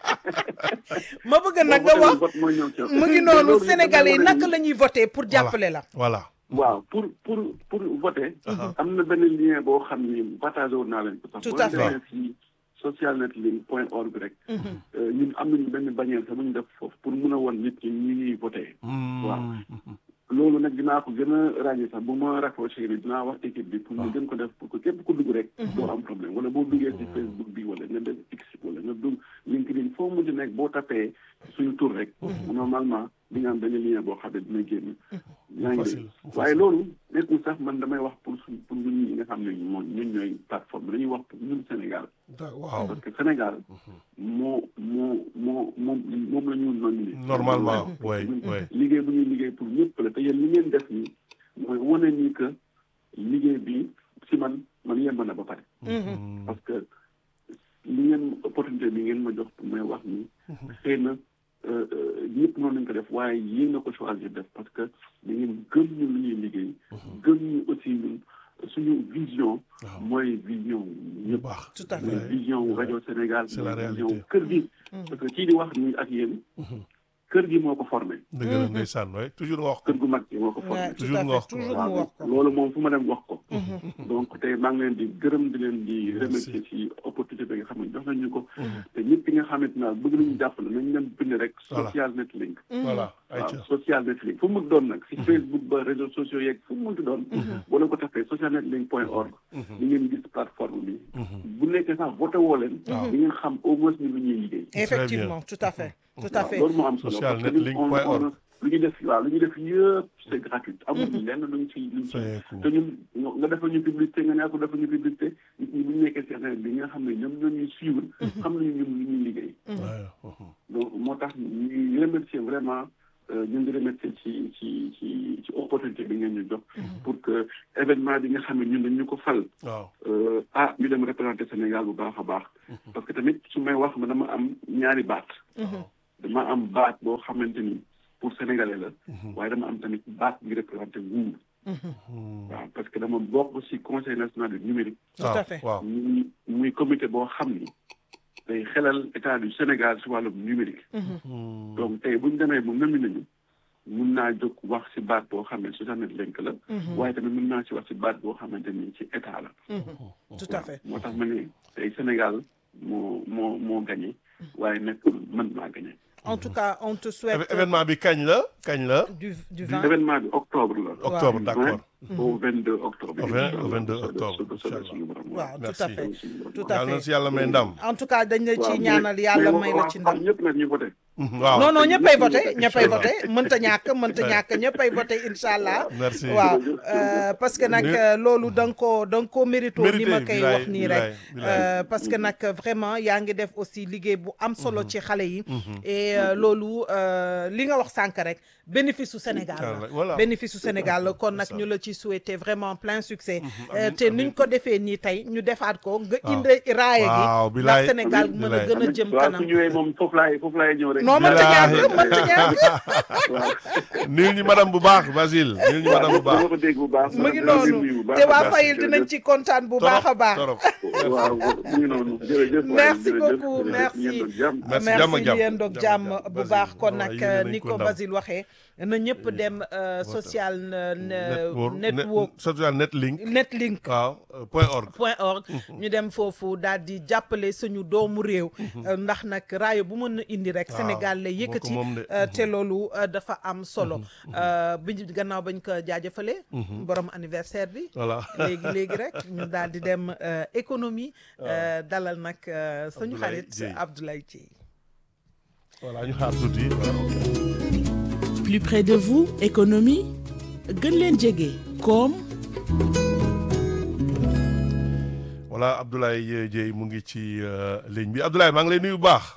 ma bëgg nag boo nga voté wax wul vote mooy ñëw ci yow. mu ngi te noonu loolu Sénégalais yi dafa wane naka ni- la ñuy voté pour jàppale la voilà. waaw pour pour pour voter. am na benn lien boo xam ni partagé woon naa leen ko sax. Tout boo à fait. demee si socialnetlink point org rek. euh, ñun am nañu benn bannière sax bu ñu def foofu pour mun a won nit ñi ñu ñuy voté. waaw loolu nag dinaa ko gën a ràññee sax bu ma rapproché ni dinaa wax équipe bi pour ñu gën ko def pour que képp ku dugg rek. doo am problème wala boo duggee si Facebook bi wala nga def X wala nga dugg LinkedIn foo mujj nekk boo tapee suñu tur rek. normalement di nga am benn lien boo xam ne dina génn. yaa ngi Facile, dégg waaye loolu nekkul sax man damay wax pour suñ pour ñun ñi nga xam ne moom ñun ñooy plateforme dañuy wax pour ñun Sénégal. Da- waaw parce que Sénégal moo moo moo moom moom la ñu nominé. normalement oui oui. liggéey bu ñuy liggéey pour ñëpp la te yéen li ngeen def nii mooy wane ni que liggéey bi si man man yemb na ba pare. parce que li ngeen opportunité bi ngeen ma jox pour may wax ni xëy na euh, euh, ñëpp noonu lañ ko def waaye yéen na ko choisir def parce que da ngeen gëm ñu lu ñuy liggéey. gëm ñu aussi ñun suñu vision. Waaw. mooy vision bu ñëpp. baax. tout à mooy fait vision wu rajo Sénégal. C'est la mooy réalité. vision kër gi. parce que kii di wax nii ak yéen. kër gi moo ko formé. dëgg la ndeysaan waay toujours nga wax ko. kër gu mag gi moo ko formé. Ouais, tout toujours à nga wax fait ko. toujours mu wax ko loolu moom fu ma dem wax ko. donc tey maa ngi leen di gërëm di leen di remercier ci opportunité bi nga xam ne jox nañu ko. te ñëpp yi nga xamante ne bëgg nañu jàppale nañ leen bind rek. Voilà. social net link. voilà waaw ayca. social net link fu mu doon nag si Facebook ba réseaux sociaux yeeg fu mu munti doon. boo leen ko tapee social net link point org. di ngeen gis plateforme bi. bu nekkee sax voté woo leen. di ngeen xam au moins ni lu ñuy liggéey. effectivement tout à fait tout à waaw fait loolu moo am solo Social parce que net ñun link on point on org. ne lu ñu def waaw lu ñu def yëpp c'est gratuit amul lenn luñ ci luñ ci te ñun nga defal ñu publicité nga ne ko defal ñu publicité nit ñi bu ñu nekkee si internet bi nga xam ne ñoom ñoo ñuy suivre xam nañu ñun lu ñuy liggéey donc moo tax ñuy remercier vraiment ñu ngi remercier ci ci ci ci opportunité bi ngeen ñu jox pour que événement bi nga xam ne ñun dañ ñu ko fal ah ñu dem représenter Sénégal bu baax a baax parce que tamit su may wax ma dama am ñaari baat dama am baat boo xamante ni pour sénégalais la waaye dama am tamit baat bi représenté nguur waaw parce que dama bokk ci conseil national du numérique tout à fait muy muy comité boo xam ni day xelal état du Sénégal ci wàllum numérique donc tey bu ñu demee bu nëmi nañu mun naa jóg wax ci baat boo xam ne Sosanet Lenk la waaye tamit mun naa ci wax ci baat boo xamante ni ci état la tout à fait moo tax ma ne tey Sénégal moo moo moo gagné waaye nekk man maa gagné en tout cas on te souhaite. événement bi kañ la kañ la. du du 20 événement bi octobre la. octobre d'accord. au 22 octobre. au 22 octobre waaw tout à fait tout à yàlla na fait si yàlla may ndam. en tout cas dañ la ci ñaanal yàlla may la ci ndam. ñëpp nag ñu voté. waaw non non ñëppay voté ñëppay voté mënta ñàkk mënta ñàkk ñëppay voté incha allah. merci waaw parce que nag loolu da nga koo da nga koo mérito ni ma koy wax nii rek. parce que nag vraiment yaa ngi def aussi liggéey bu am solo ci xale yi. et loolu li nga wax sànq rek bénéfice su Sénégal la. bénéfice su Sénégal la kon nag ñu la ci souhaiter vraiment plein succès. te niñ ko defee nii tey ñu defaat ko nga indi raaya gi. ndax Sénégal mën a gën a jëm kanam. waaw su ñëwee moom foofu laay foofu laay ñëw rek. non mënta ñàkk mënta ñàkk. nuyu ñu madame bu baax Basile nuyu ñu madame bu baax. dama ko dégg bu baax. mu ngi noonu te waa Fayil dinañ ci kontaan bu baax a baax. waaw mu ngi noonu jërëjëf. merci beaucoup merci merci jàmm yéen doog jàmm bu baax kon nag Basile ni ko Basile waxee na ñëpp dem social network social netlink netlink waaw point org point org ñu dem foofu daal di jàppale suñu doomu réew ndax nag raayo bu mën a indi rek Sénégal lay yëkkati te loolu dafa am solo bi gannaaw bañ ko jaajëfale borom anniversaire bi voilà léegi léegi rek ñu daal di dem économie dalal nag suñu xarit Abdoulaye Dieye voilà ñu xaar tuuti plus près de vous économie gën leen jege koom voilà Abdoulaye Dieye mu ngi ci ligne bi Abdoulaye maa ngi lay nuyu bu baax.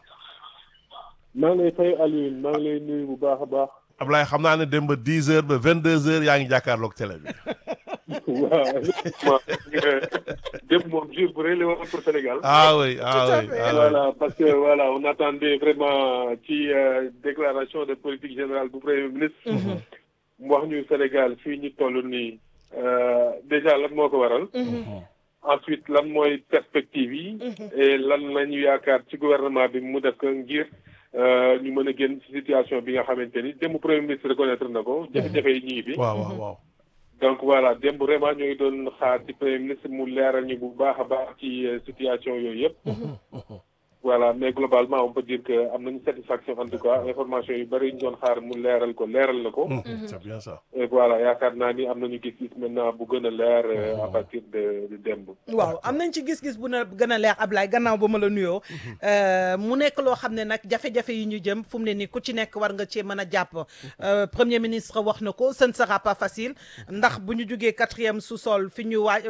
maa ngi lay fay Alioune maa ngi lay nuyu bu baax a baax. Abdoulaye xam naa ne dem ba dix heures ba vingt deux heures yaa ngi jàkkaarloog télé bi. waaw démb moom jour bu rëy la woon pour Sénégal. ah oui ah oui ah oui voilà parce que voilà on attendait vraiment ci déclaration de politique générale bu premier ministre. mu wax ñu Sénégal fii ñu toll nii déjà lan moo ko waral. ensuite lan mooy perspective yi. et lan lañu yaakaar ci gouvernement bi mu def ko ngir ñu mën a génn ci situation bi nga xamante ni démb premier ministre reconnaître na ko. jafe-jafe yi ñu ngi fi. waaw waaw waaw. donc voilà démb vraiment ñoo ngi doon xaar ci premier ministre mu leeral ñu bu baax a baax ci situation yooyu yëpp. voilà mais globalement on peut dire que am nañu satisfaction en tout cas information yu bëri ñu doon xaar mu leeral ko leeral na ko. c'est bien ça. et voilà yaakaar naa ni am nañu gis-gis maintenant bu gën a leer à partir de de démb. waaw am nañ ci gis-gis bu na gën a leer Ablaye gannaaw ba ma la nuyoo. mu nekk loo xam ne nag jafe-jafe yi ñu jëm fu mu ne nii ku ci nekk war nga cee mën a jàpp. premier ministre wax na ko ce ne sera pas facile ndax bu ñu jugee quatrième sous-sol fi ñu waaj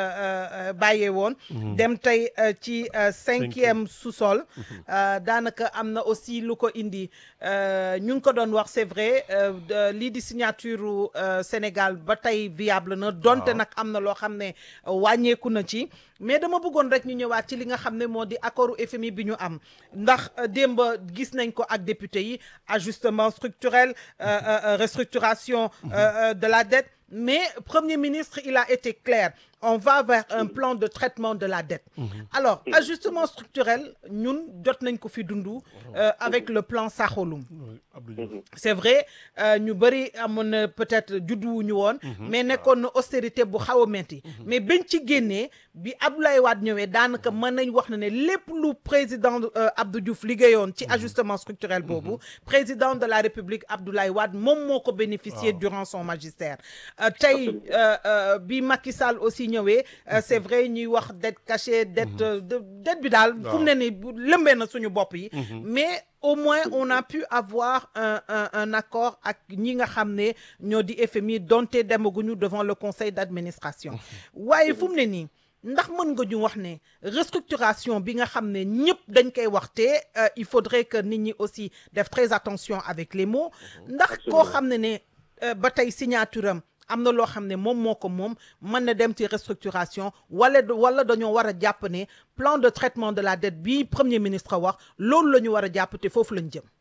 bàyyee woon. dem tey ci cinquième sous-sol. daanaka am na aussi lu ko indi ñu ngi ko doon wax c'est vrai lii di signature Sénégal ba tey viable na donte nag am na loo xam ne wàññeeku na ci mais dama bëggoon rek ñu ñëwaat ci li nga xam ne moo di accordu FMI bi ñu am ndax démb gis nañ ko ak député yi ajustement structurel restructuration de la dette mais premier ministre il a été clair on va vers un plan de traitement de la dette alors ajustement structurel ñun jot nañ ko fi dundu avec le plan Saxolum c'est vrai ñu bëri amoon na peut-être judduwuñu woon mais nekkoon na austérité bu xaw a metti mais bañ ci génnee bi Abdoulaye Wade ñëwee daanaka mën nañ wax na ne lépp lu président Abdou Diouf liggéeyoon ci ajustement structurel boobu président de la République Abdoulaye Wade moom moo ko bénéficier durant son magistère tey bi Macky Sall aussi ñëwee c'est vrai ñuy wax dette cachée dette dette bi daal fu mu ne ni lëmbee na suñu bopp yi mais au moins on a pu avoir un un un accord ak ñi nga xam ne ñoo di FMI donte demaguñu devant le conseil d'administration waaye fu mu ne nii ndax mën nga ñu wax ne restructuration bi nga xam ne ñëpp dañ koy waxte il faudrait que nit ñi aussi def très attention avec les mots ndax koo xam ne ne ba tey signature am am na loo xam ne moom moo ko moom mën na dem ci restructuration wala wala dañoo war a jàpp ne plan de traitement de la dette bi premier ministre wax loolu la ñu war a jàpp te foofu lañ jëm.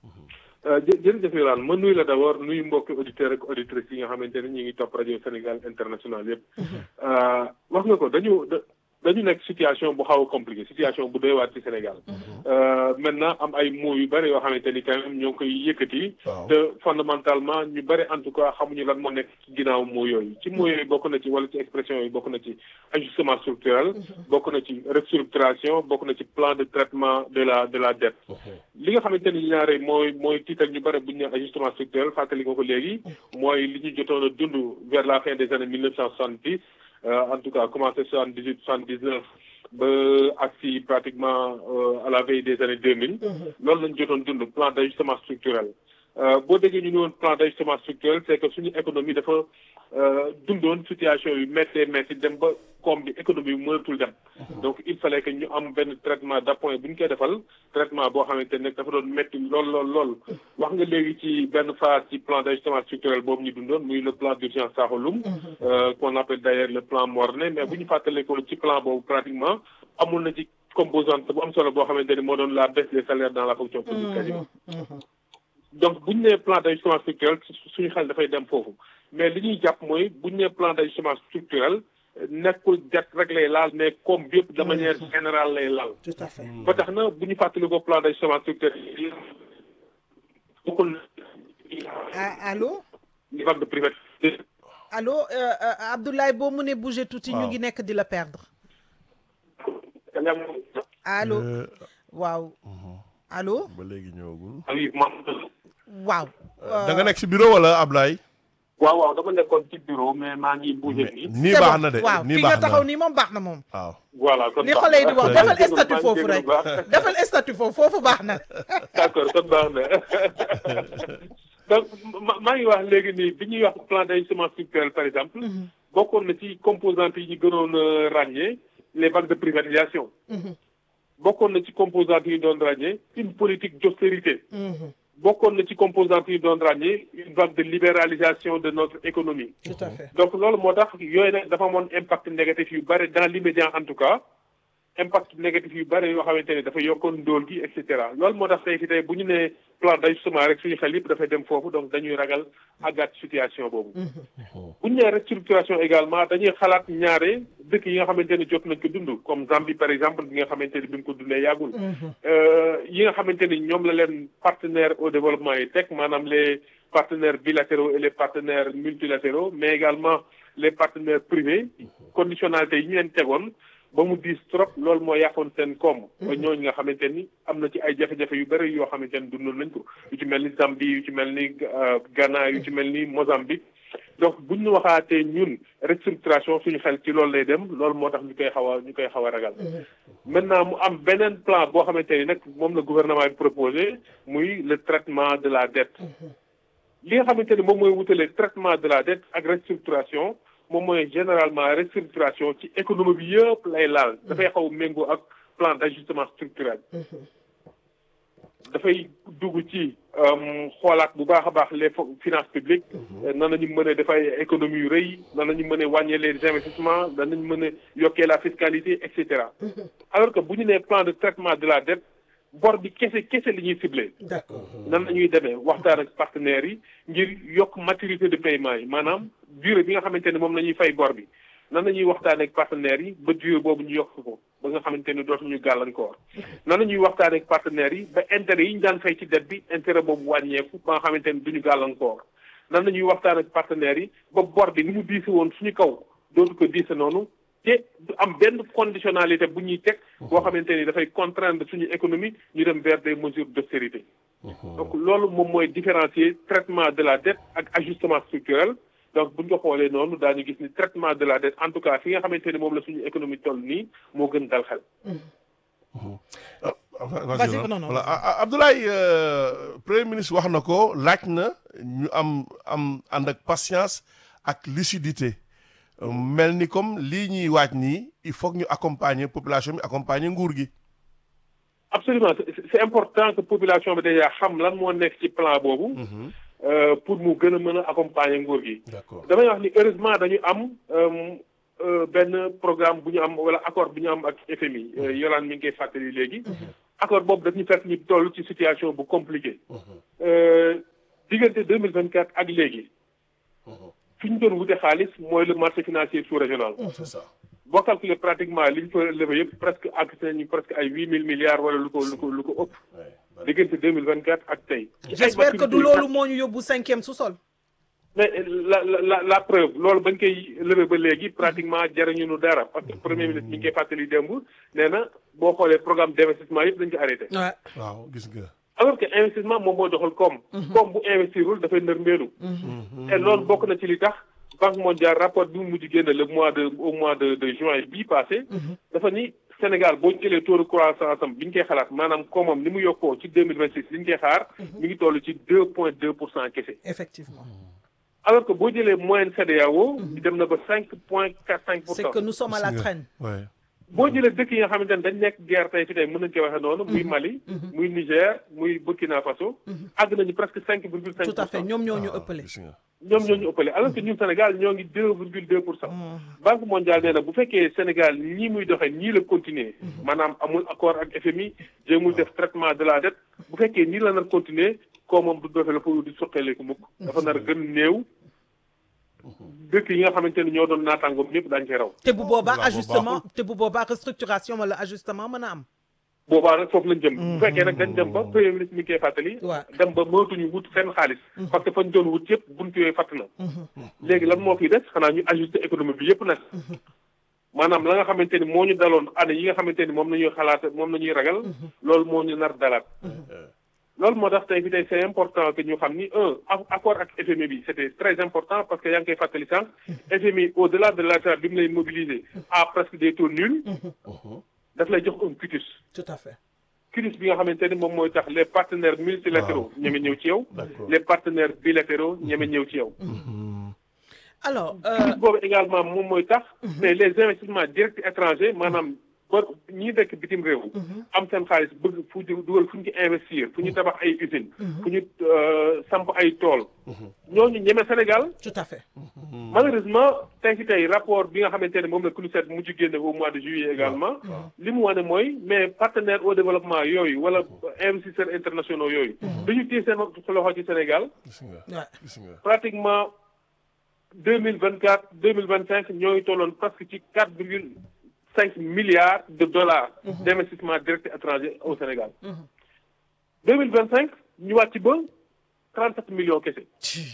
jërëjëf Yolande ma nuyu la d'abord nuyu mbokki auditeurs ak auditrices yi nga xamante ne ñu ngi topp rajo Sénégal international yëpp. wax nga ko dañu dañu nekk situation bu xaw a compliqué situation bu doy waar ci Sénégal. maintenant am ay mots yu bëri yoo xamante ni quand même ñoo ngi koy yëkkati. te fondamentalement ñu bëri en tout cas xamuñu lan moo nekk ci ginnaaw mots yooyu. ci mots yooyu bokk na ci wala ci expression yooyu bokk na ci ajustement structurel. bokk na ci restructuration bokk na ci plan de traitement de la de la dette. li nga xamante ni ñaare mooy mooy tiital ñu bëri bu ñu nee ajustement structurel fàttali nga ko léegi. mooy li ñu jotoon a dund vers la fin des années mille neuf cent soixante-dix. en tout cas commencé soixante dix huit soixante dix neuf ba agsi pratiquement à la veille des années deux mille loolu lañ jotoon dund plan d' ajustement structurel boo déggee ñu ne woon plan d' ajustement structurel c' est que suñu économie dafa dundoon situation yu méttee métti dem ba koom bi économie bi mënatul dem donc il fallait que ñu am benn traitement d' appoint bu ñu koy defal traitement boo xamante ne dafa doon métti lool lool lool wax nga léegi ci benn phase ci plan d' ajustement structurel boobu ñu dundoon muy le plan d' urgence Sakholoum qu'on appelle d' ailleurs le plan Morne mais bu ñu fàttalee ko ci plan boobu pratiquement amul na ci composante bu am solo boo xamante ni moo doon la baisse des salaires dans la fonction publique quasiment donc bu ñu nee plan d' ajustement structurel suñu xel dafay dem foofu mais li ñuy jàpp mooy bu ñu nee plan d' ajustement structurel nekkul det rek lay laal mais comme bi yëpp de manière générale lay laal. tout à fait ba tax na bu ñu fàttali ko plan d' ajustement structurel bokkul allo. li vague de privatisation. allo Abdoulaye boo mënee bouger tuuti ñu ngi nekk di la perdre. allo waaw allo. ba léegi ñëwagul. waaw. da nga nekk si bureau wala Ablaye. waaw waaw dama nekkoon ci bureau mais maa ngi bougé nii. nii baax na de waaw nii fi baax nga na taxaw nii moom baax na moom. waaw. voilà kon li xale yi di wax defal statut foofu rek defal statut foofu foofu baax na. d'accord kon baax na donc maa ngi wax léegi nii bi ñuy wax plan d'ajustement structurel par exemple. bokkoon na ci composantes yi ñu gënoon ràññee les vagues de privatisation. bokkoon na ci composantes yi ñu doon ràññee une politique d'austérité. bokkoon na ci composantes yi doon ràññee une vague de libéralisation de notre économie. tout à fait donc loolu moo tax yooyu nag dafa amoon impact négatif yu bëri dans l'immédiat en tout cas impact négatif yu bëri yoo xamante ne dafa yokkoon ndóol gi et cetera loolu moo tax tey fi tey bu ñu nee plan d'ajustement rek suñu xel yëpp dafay dem foofu donc dañuy ragal àggaat situation boobu. bu ñu nee restructuration également dañuy xalaat ñaare dëkk yi nga xamante ne jot nañ ko dund comme Zambie par exemple bi nga xamante ne bi mu ko dundee yàggul. yi nga xamante ni ñoom la leen partenaires au développement yi teg maanaam les partenaires bilatéraux et les partenaires multilatéraux mais également les partenaires privés conditionnalité yi ñu leen tegoon ba mu diis trop loolu moo yàqoon seen koom. ba ñooñu nga xamante ni am na ci ay jafe-jafe yu bëri yoo xamante ni dundoon nañ ko yu ci mel ni Zambie yu ci mel ni Ghana yu ci mel ni Mozambique. donc bu ñu waxaatee ñun restructuration suñu xel ci loolu lay dem loolu moo tax ñu koy xaw a ñu koy xaw a ragal. maintenant mu am beneen plan boo xamante ni nag moom la gouvernement bi proposé muy le traitement de la dette. li nga xamante ni moom mooy wutale traitement de la dette ak restructuration moom mooy généralement restructuration ci économie bi yëpp lay laal. dafay xaw méngoo ak plan d'ajustement structurel. dafay dugg ci xoolaat bu baax a baax les finances publiques nan nañu mën a dafay économie yu rëy nan nañu mën a wàññee les investissements nan nañu mën a yokkee la fiscalité et cetera alors que bu ñu nee plan de traitement de la dette bor bi kese kese li ñuy ciblé d'accord nan nañuy demee waxtaan ak partenaires yi ngir yokk maturité de paiement yi maanaam durée bi nga xamante ne moom la ñuy fay bor bi nan la ñuy waxtaanee ak partenaires yi ba durée boobu ñu yokk ko ba nga xamante ni dootuñu gàllankoor nan la ñuy waxtaanee ak partenaires yi ba intérêt yi ñu daan fay ci dette bi intérêt boobu wàññeeku ba nga xamante ni duñu gàllankoor nan la ñuy waxtaan ak partenaires yi ba bor bi ni mu diise woon suñu kaw dootu ko diise noonu te du am benn conditionnalité bu ñuy teg boo xamante ni dafay contraindre suñu économie ñu dem vers des mesures d'austérité donc loolu moom mooy différencier traitement de la dette ak ajustement structurel donc buñ ko xoolee noonu daañu gis ni traitement de la dette en tout cas fi nga xamante ni moom la suñu économie toll nii moo gën dal xel. vas-y voilà Abdoulaye premier ministre wax na ko laaj na ñu am am ànd ak patience ak lucidité mel ni comme lii ñuy waaj nii il faut que ñu accompagner population bi accompagner nguur gi. absolument c'est important que population bi déjà xam lan moo nekk ci plan boobu. pour mu gën a mën a accompagner nguur gi. damay wax ni heureusement dañu am benn programme bu ñu am wala accord bu ñu am ak FMI. Yolande mi ngi koy fàttali léegi. accord boobu daf ñu fekk ñu toll ci situation bu compliquée. diggante deux mille vingt quatre ak léegi. fi ñu doon wute xaalis mooy le marché financier sous-régional. c'est ça. boo calculer pratiquement li ñu fa levé yëpp presque àgg nañu presque ay huit mille milliards wala lu ko lu ko lu ko ëpp. diggante deux mille vingt quatre ak tey. j'espère que du loolu moo ñu yóbbu cinquième sous-sol. mais la la la preuve loolu bañ koy levé ba léegi pratiquement jariñu nu dara parce que premier ministre mi ngi koy fàttali démb nee na boo xoolee programme d'investissement yëpp dañ ko arrêté. waaw gis nga. alors que investissement moom moo doxal koom. koom bu investirul dafay nërmeelu. te loolu bokk na ci li tax banque mondiale rapport bi mu mujj génn le mois de au mois de de juin bii passé. dafa ni Sénégal boo jëlee taux de croissance am bi ñu koy xalaat maanaam koomam ni mu yokkoo ci deux mille vingt six li ñu koy xaar. mi ngi toll ci deux point deux pour cent kese. effectivement. alors que boo jëlee moyenne CEDEAO. dem na ba cinq point quatre cinq pour cent. c'est que nous sommes à la traîne. boo jëlee dëkk yi nga xamante ne dañ nekk guerre tey fi tey mën nañu koy waxee noonu. muy Mali. muy Niger muy Burkina Faso. àgg nañu presque cinq virgule cinq pour cent. tout à fait ñoom ñoo ñu ëppale. ñoom ñoo ñu ëppale alors que ñun Sénégal ñoo ngi deux virgule deux pour cent. Banque mondiale nee na bu fekkee Sénégal ñii muy doxee ñii la continuer. maanaam amul accord ak FMI jéemul def traitement de la dette bu fekkee nii la nar continuer koo moom du doxee la fa di soqaleeku mukk. dafa nar gën néew. dëkk yi nga xamante ni ñoo doon naataangoom ñëpp daañu koy raw. te bu boobaa ajustement te bu boobaa restructuration wala ajustement mën a am. boobaa nag foofu lañ jëm. bu fekkee nag dañ dem ba premier ministre mi ngi koy fàttali. dem ba mënatuñu wut fenn xaalis. parce que fañ doon wut yëpp buntu yooyu fàtt na. léegi lan moo fiy des xanaa ñu ajuster économie bi yëpp nag. maanaam la nga xamante ni moo ñu daloon année yi nga xamante ni moom la ñuy xalaat moom la ñuy ragal. loolu moo ñu nar dalaat. loolu moo tax tey fi tey c'est important que ñu xam ni un accord ak FMI bi c'était très important parce que yaa ngi koy fàttali sànq FMI au-delà de l'accord bi mu lay mobiliser à presque des taux nuls daf lay jox un quitus tout à fait quitus bi nga xamante ni moom mooy tax les partenaires multilatéraux ñeme ñëw ci yow les partenaires bilatéraux ñeme ñëw ci yow alors quitus boobu également moom mooy tax mais les investissements directs étrangers maanaam ba ñi nekk bitim réew am seen xaalis bëgg fu dugal fu ñu ci investir fu ñu tabax ay usines fu ñu samp ay tool ñooñu ñeme Sénégal tout à fait malheureusement tey ci tey rapport bi nga xamante ne moom la CNUSED mujj génne au mois de juillet également li mu wane mooy mais partenaires au développement yooyu wala investisseurs internationaux yooyu dañu téye seen loxo ci Sénégal pratiquement deux mille vingt quatre deux mille vingt cinq ñoo ngi tolloon presque ci quatre virgule cinq milliards de dollars d'investissement direct étranger au Sénégal deux mille vingt cinq ñu wàcc ba trente sept millions kese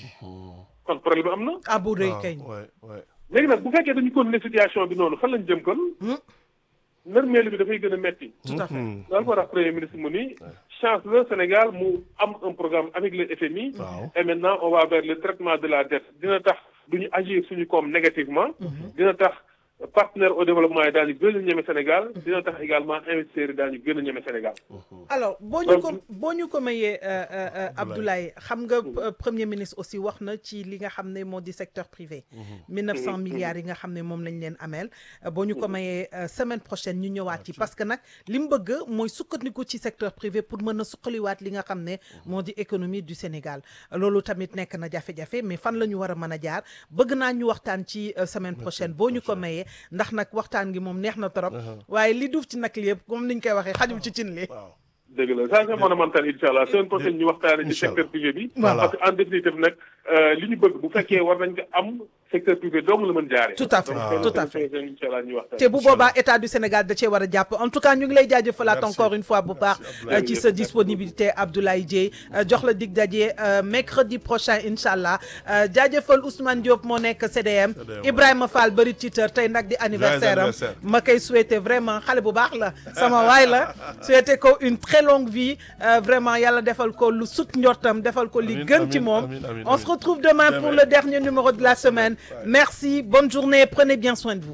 kon problème am na ah bu rëy kay léegi nag bu fekkee dañu continuer situation bi noonu fan lañ jëm kon nërmeelu bi dafay gën a metti tout à fait loolu moo tax premier ministre mu ni chance le Sénégal mu am un programme avec le FMI et maintenant on va vers le traitement de la dette dina tax duñu agir suñu koom négativement dina tax partenaire au développement yi daañu gën a ñeme Sénégal dina tax également investisseurs yi daañu gën a ñeme Sénégal. alors boo ñu ko boo ñu ko mayee Abdoulaye xam nga premier ministre aussi wax na ci li nga xam ne moo di secteur privé. 1900 milliards yi nga xam ne moom lañ leen ameel. boo ñu ko mayee semaine prochaine ñu ñëwaat ci parce que nag li mu bëgg mooy sukkandiku ci secteur privé pour mën a suqaliwaat li nga xam ne moo di économie du Sénégal loolu tamit nekk na jafe-jafe mais fan la ñu war a mën a jaar bëgg naa ñu waxtaan ci semaine prochaine boo ñu ko mayee. ndax nag waxtaan gi moom neex na trop. waaye li duuf ci nag li yëpp comme niñ koy waxee xajul ci cin li. dëgg la ça c'est fondamental incha allah semaine prochaine ñu waxtaanee ci secteur privé bi. parce que en définitive nag li ñu bëgg bu fekkee war nañ ko am secteur privé dong la mën jaaree. tout à fait tout à fait incha allah ñu waxtaan. te bu boobaa état du Sénégal da cee war a jàpp en tout cas ñu ngi lay jaajëfalaat encore une fois bu baax ci sa disponibilité Abdoulaye Dieye jox la dig daje mercredi prochain incha allah jaajëfal Ousmane Diop moo nekk CDM Ibrahima Fall bëri Twitter tey nag di anniversaire am ma koy souhaiter vraiment xale bu baax la sama waay la souhaiter ko une très très longue vie vraiment yàlla defal ko lu sut njortam defal ko li gën ci moom on se retrouve demain pour le dernier numéro de la semaine merci bonne journée prenez bien soin de vous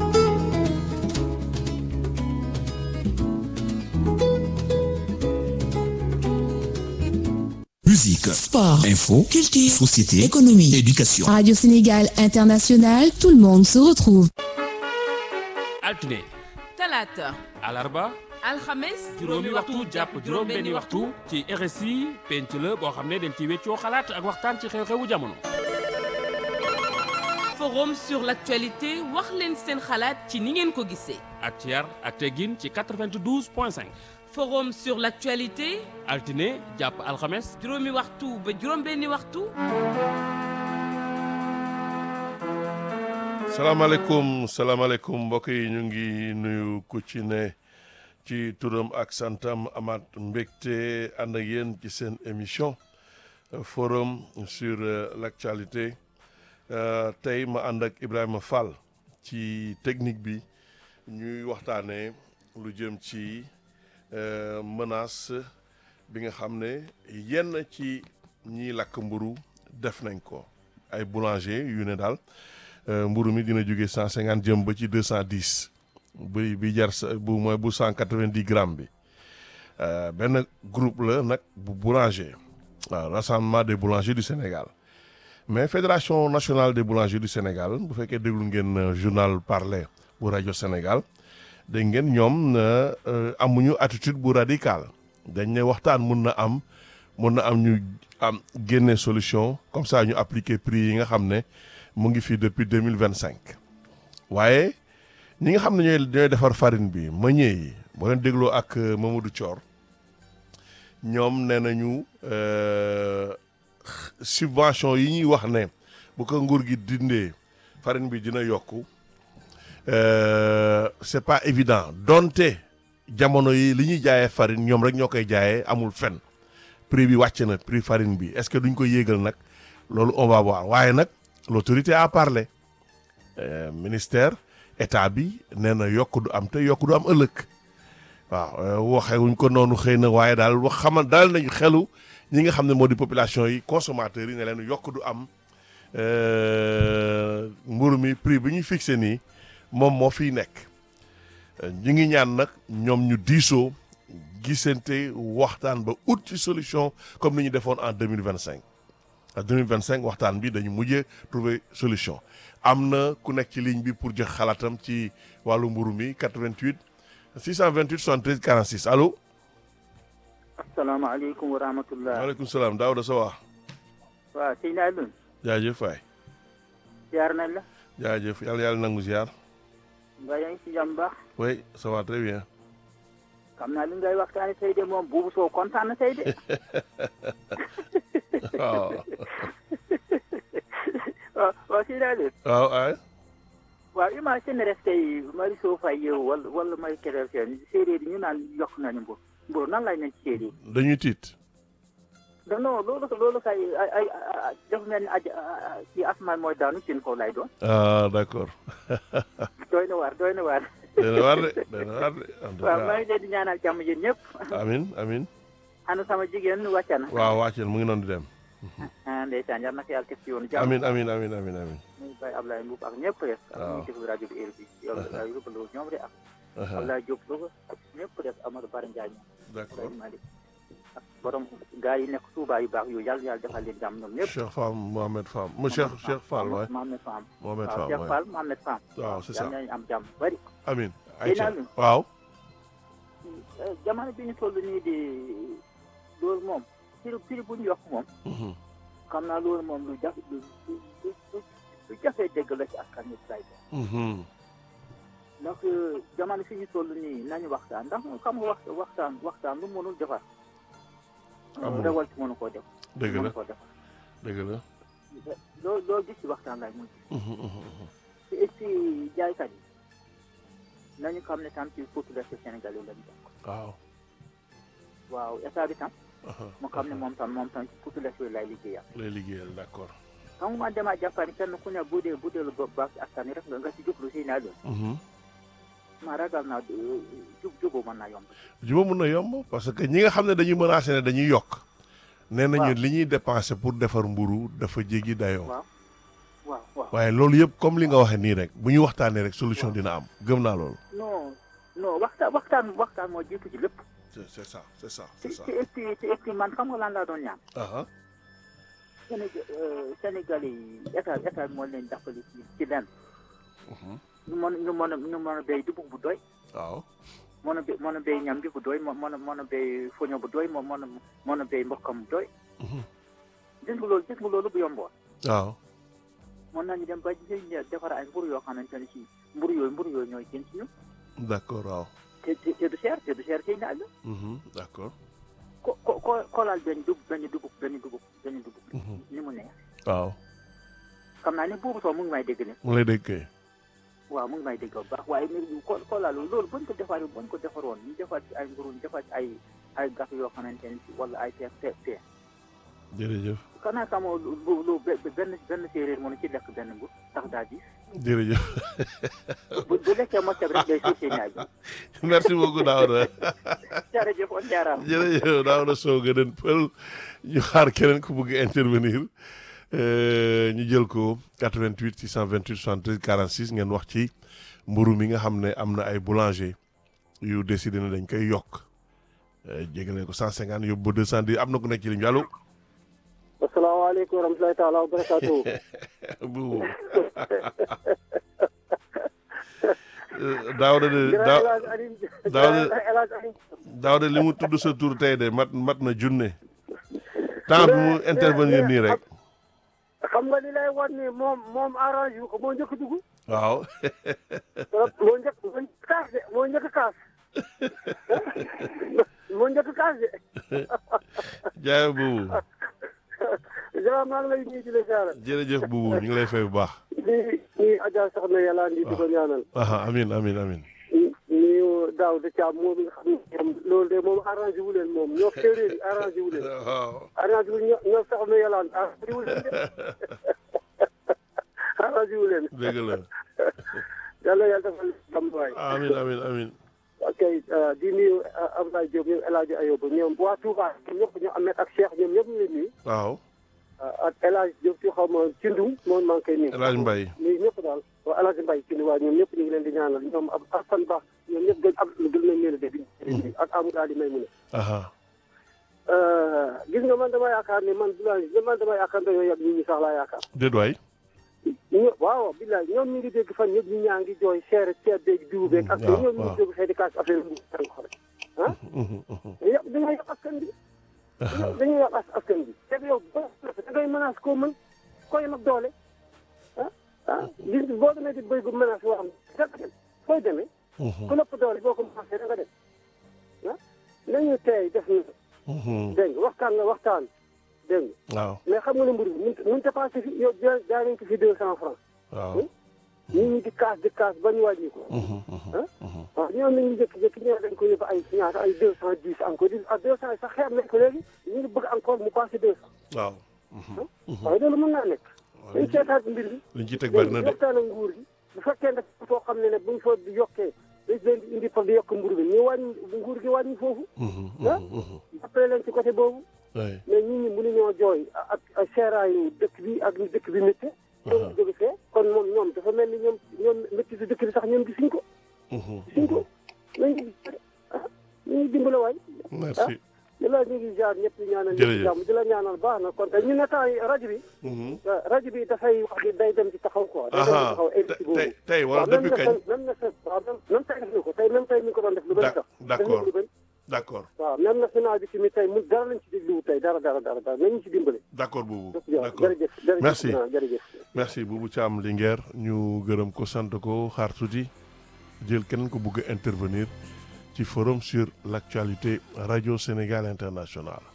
Musique, sport, info, culture, société, économie, éducation. Radio Sénégal International, tout le monde se retrouve. altine talaata alarba alxames juróomi waxtu jàpp juróom benni waxtu ci RSI penc la boo xam ne dañ ci weccoo xalaat ak waxtaan ci xew-xewu jamono forum sur l'actualité wax leen seen xalaat ci ni ngeen ko gisee ak ci yar ak teggin ci 92 point 5 forum sur l'actualité altine jàpp alxames juróomi waxtu ba juróom benni waxtu salaamaaleykum salaamaaleykum mbokk yi ñu ngi nuyu ku ci ne ci turam ak santam amaat mbégte ànd ak yéen ci seen émission forum sur l'actualité tey ma ànd ak Ibrahima Fall ci technique bi ñuy waxtaanee lu jëm ci menace bi nga xam ne yenn ci ñiy lakk mburu def nañ ko ay boulanger yu ne daal mburu mi dina jóge cent cinquante jëm ba ci deux cent dix bi bi jar bu mooy bu cent quatre vingt dix grammes bi benn groupe la nag bu boulanger waaw rassemblement des boulangers du Sénégal mais fédération nationale des boulangers du Sénégal bu fekkee déglu ngeen journal parler bu rajo Sénégal dégg ngeen ñoom amuñu attitude bu radicale dañ ne waxtaan mun na am mun na am ñu am génne solution comme ça ñu appliquer prix yi nga xam ne mu ngi fii depuis deux mille vingt cinq waaye ñi nga xam ne ñooy ñooy defar farine bi meññee yi boo leen dégloo ak Mamadou Thior ñoom nee nañu subvention yi ñuy wax ne bu ko nguur gi dindee farine bi dina yokku c'est pas évident donte jamono yi li ñuy jaayee farine ñoom rek ñoo koy jaayee amul fen prix bi wàcc na prix farine bi est-ce que duñ ko yéegal nag loolu on va voir waaye nag l'autorité a parlé euh, ministère état bi nee na yokk du am te yokk du am ëllëg waaw waxewuñ ko noonu xëy na waaye daal wax xamal daal nañu xelu ñi nga xam ne moo di population yi consommateurs yi ne leen yokk du am mburu mi prix bi ñu fixé nii moom moo fiy nekk ñu ngi ñaan nag ñoom ñu diisoo gisante waxtaan ba ut ci solution comme ni ñu defoon en deux mille vingt cinq en deux mille vingt cinq waxtaan bi dañu mujjee trouver solution am na ku nekk ci ligne bi pour jox xalaatam ci wàllu mburu mi 88 628 73 46 allo. asalaamaaleykum wa rahmatullah. waaleykum salaam Daouda Sow. waaw sëñ Alioune. jaajëf waay. ziar nañ la. jaajëf yàlla yàlla nangu ziar. nga yaa ngi si jàmm baax. oui ça va très bien. xam naa li ngay waxtaanee tey de moom buubu soo kontaan na tey de. waaw. waaw waaw sëñ Alioune. waaw ay. waaw imagine rek tey Mariso Faye yow wala wala may Kébé seen séeréer yi ñu naan yokk nañu mburu mburu nan lay nañ ci séeréer yi. dañuy tiit. non non loolu loolu kay ay ay dafa mel ni aj ci asmaan mooy daanu seen kaw lay doon. ah d'accord. doy na waar doy na waar. doy na waar de doy na waar de. en tout waaw cas maa ngi leen di ñaanal jàmm yéen ñëpp. amin amin ana sama jigéen wàcc na. waaw wàcceel mu ngi noonu di dem. ah ndeysaan yal na ko yàlla teg ci yoonu jàmm. amin amin amin amin amin muy Baye Ablaye Mbuub ak ñëpp rek. waaw ak ñuy déglu rajo bi heure bi yow daal yóbbu la ñoom de ak. Ablaye Diop Louga ak ñëpp rek Amadou Bara Ndiaye ñoom. d'accord Ablaye Malick ak borom gaa yi nekk Touba yu baax yooyu yàlla yàlla defal leen jàmm ñoom ñëpp. Cheikh Fall Mohamed Fall mu Cheikh Cheikh Fall waay Mohamed Fall. Mohamed waaw Fall Cheikh waay Fall Mohamed Fall. waaw c'est ça yàlla nañu am jàmm bari. amin Seyna ayca Alioune. waaw jamono bi ñu toll nii di loolu moom prix prix bu ñu yokk moom. Mhm. xam naa loolu moom lu jafe lu lu lu lu jafee dégg la ci askan wi lay doon. Mhm. ndax jamono fi ñu toll nii nañu waxtaan ndax xam nga wax waxtaan waxtaan lu mënul defar. Amul. rewal ci mënu koo def. dëgg la mënu koo defar. dëgg la loo loo gis ci waxtaan lay mujj. Mhm, mhm, mhm. te et puis jaaykat yi nañu xam ne tam ci population sénégalaise lañu bokk. waaw waaw état bi tam. aha, mu xam ne aha. moom tam moom tam ci population lay liggéeyam. lay liggéeyal d'accord xam nga man damaa jàpp ne kenn ku ne bu dee bu dee lu baax ci askan wi rek nga nga ci jublu si naa doon. Mhm. ma ragal naa jub juboo mën naa yomb. juba mun na yomb parce que ñi nga xam ne dañuy menacé ne dañuy yokk. nee nañu li ñuy dépensé pour defar mburu dafa jéggi dayoo. waaw waaw waaw. waaye loolu yëpp comme li nga waxee nii rek bu ñu waxtaanee rek solution dina am gëm naa loolu. non non waxtaan waxtaan waxtaan moo jiitu ci lépp. c'est c'est ça c'est ça c'est ça. te et puis te et puis man xam nga lan laa doon ñaan. aha Sénégal Sénégalais yi état état moo leen jàppale ci ci lenn. ñu mën ñu mën a ñu mën a béy dugub bu doy. waaw. mën a bé mën a béy ñam bi bu doy mën a mën a béy foño bu doy mën a mën a béy mbokkam bu doy. gis nga loolu gis nga loolu bu yomboon. waaw. mën nañu dem ba defar ay mburu yoo xamante ne si mburu yooyu mburu yooyu ñooy gën ci ñu. d'accord waaw. te te te du cher te du cher ci naaj la. d'accord. ko ko ko koolaal benn dugub benn dugub benn dugub benn dugub. ni mu neex. waaw. xam naa ne boobu soo mu ngi may dégg ne. mu lay dégg waaw mu ngi may dégg bu baax waaye ko koolaal loolu buñ ko defaree buñ ko defaroon ñu defar ci ay mburu ñu defar ci ay ay gaf yoo xamante ne si wala ay teer teer teer. jërëjëf. xanaa xamoo lu lu benn benn séeréer mënu ci lekk benn mbur tax daa gis. jërëjëf. bu bu lekkee mosam rek day suuf si ñaaj. merci beaucoup Daouda. jërëjëf on jaaraama. jërëjëf Daouda Sow gën pël ñu xaar keneen ku bëgg intervenir ñu jël ko 88 628 73 46 ngeen wax ci mburu mi nga xam ne am na ay boulanger yu décidé ne dañ koy yokk jégale ko 150 yóbbu ba 210 am na ku nekk ci ligne bi allo. asalaamaaleykum wa rahmatulahi taala wa barakaatu. bu Daouda de Daouda Daouda li mu tudd sa tur tey de mat mat na junne temps bi mu intervenir nii rek. xam nga li lay wan ni moom moom arrange yu ko moo njëkk dugg. waaw. moo njëkk moo njëkk kaas de moo njëkk kaas. moo njëkk kaas de. jaay boobu. jërëjëf maa ngi lay nuyu di la ziar. jërëjëf buubu ñu ngi lay fay bu baax. di nuyu Adja Soxna yàlla di di ko ñaanal. amin amin amin nuyu daaw de Thiam moom nga xam ne moom loolu de moom arrangé wu leen moom ñoo séeréer yi arrangé wu leen. waaw arrangé wu ñoo ñoo Soxna yàlla arrangé wu leen de. arrangé wu leen. dëgg la. yàlla yàlla defal jàmm waay. amin amin amin ok di nuyu Abdoulaye Diop ñoom El Hadj Ayoba ñoom waa Touba ñëpp ñoom Ahmed ak Cheikh ñoom ñëpp ñu leen nuyu. waaw. ak El Hadj Diop ci xaw ma Cindum moom maa ngi koy nuyu. El Hadj Mbaye. nuyu ñëpp daal waaw El Hadj Mbaye Cindum waaw ñoom ñëpp ñu ngi leen di ñaanal ñoom ab Assane Ba ñoom ñëpp gën ab gën nañ leen a dégg. ak Amadou Ali may mu ne. gis nga man dama yaakaar ne man bilaay man dama yaakaar dañoo yàgg nit ñi sax laa yaakaar. déet waay. ñu waaw bilaay ñoom ñu ngi dégg fan ñëpp ñu ñaa ngi jooy seere ceeb beeg diw beeg. ak waaw ñoom ñu ngi dégg xëy di kaas affaire bi ah. yàq dañoo yàq askan bi. dañuy yàq askan bi. te yow boo da ngay menace koo mën koo yem ak doole ah ah gis boo demee di béy gu menace boo xam ne da nga dem fooy demee. ku nëpp doole boo ko menacé da nga dem ah nañu tey def na. dégg nga waxtaan nga waxtaan dégg nga. waaw mais xam nga ne mbir bi mënut mënut a passé fi yow jaay jaay nañ ko fi deux cent francs. waaw. nit ñi di kaas di kaas ba ñu wàññi ko. ah waaw ñoom nañu jékki-jékki ñëw dañ ko yóbbu ay ñaata ay deux cent dix encore di ak deux cent yi sax xeeb nañ ko léegi ñu ngi bëgg encore mu passé deux cent. waaw. waaye loolu mën naa nekk. dañ seetaat mbir bi. liñ ci teg bari na de. waxtaan ak nguur gi bu fekkee ne foo xam ne ne buñ fa di yokkee dañ leen di indi pour di yokk mburu bi ñu wàññi nguur gi wàññi foofu. ah jàppale leen ci côté boobu. mais nit ñi mënuñoo jooy ak ak seeraayu dëkk bi ak ni dëkk bi métti. ñoom jóge fee kon moom ñoom dafa mel ni ñoom ñoom métti si dëkk bi sax ñoom gisuñ ko. gisuñ ko nañu ah ñu dimbale waay. merci. di la ñu ngi jaar ñëpp di ñaanal jërëjëf ñëpp jàmm di la ñaanal baax na kon ñu ne temps yi rajo bi. rajo bi dafay wax ni day dem ci taxaw quoi. day dem ci taxaw émission boobu. tey tey wala depuis kañ. même na waaw même tey def na ko tey même tey mi ngi ko doon def lu bëri sax. d'accord lu bëri. d'accord. waaw même national bi tamit tey mu dara lañ ci dégluwu tey dara dara dara dara nañu ci dimbale. d'accord boobu d'accord d'accord jërëjëf jërëjëf merci jërëjëf. merci Boubou Thiam Linguère ñu gërëm ko sant ko xaar tuuti jël keneen ko bëgg a intervenir ci forum sur l'actualité Radio Sénégal International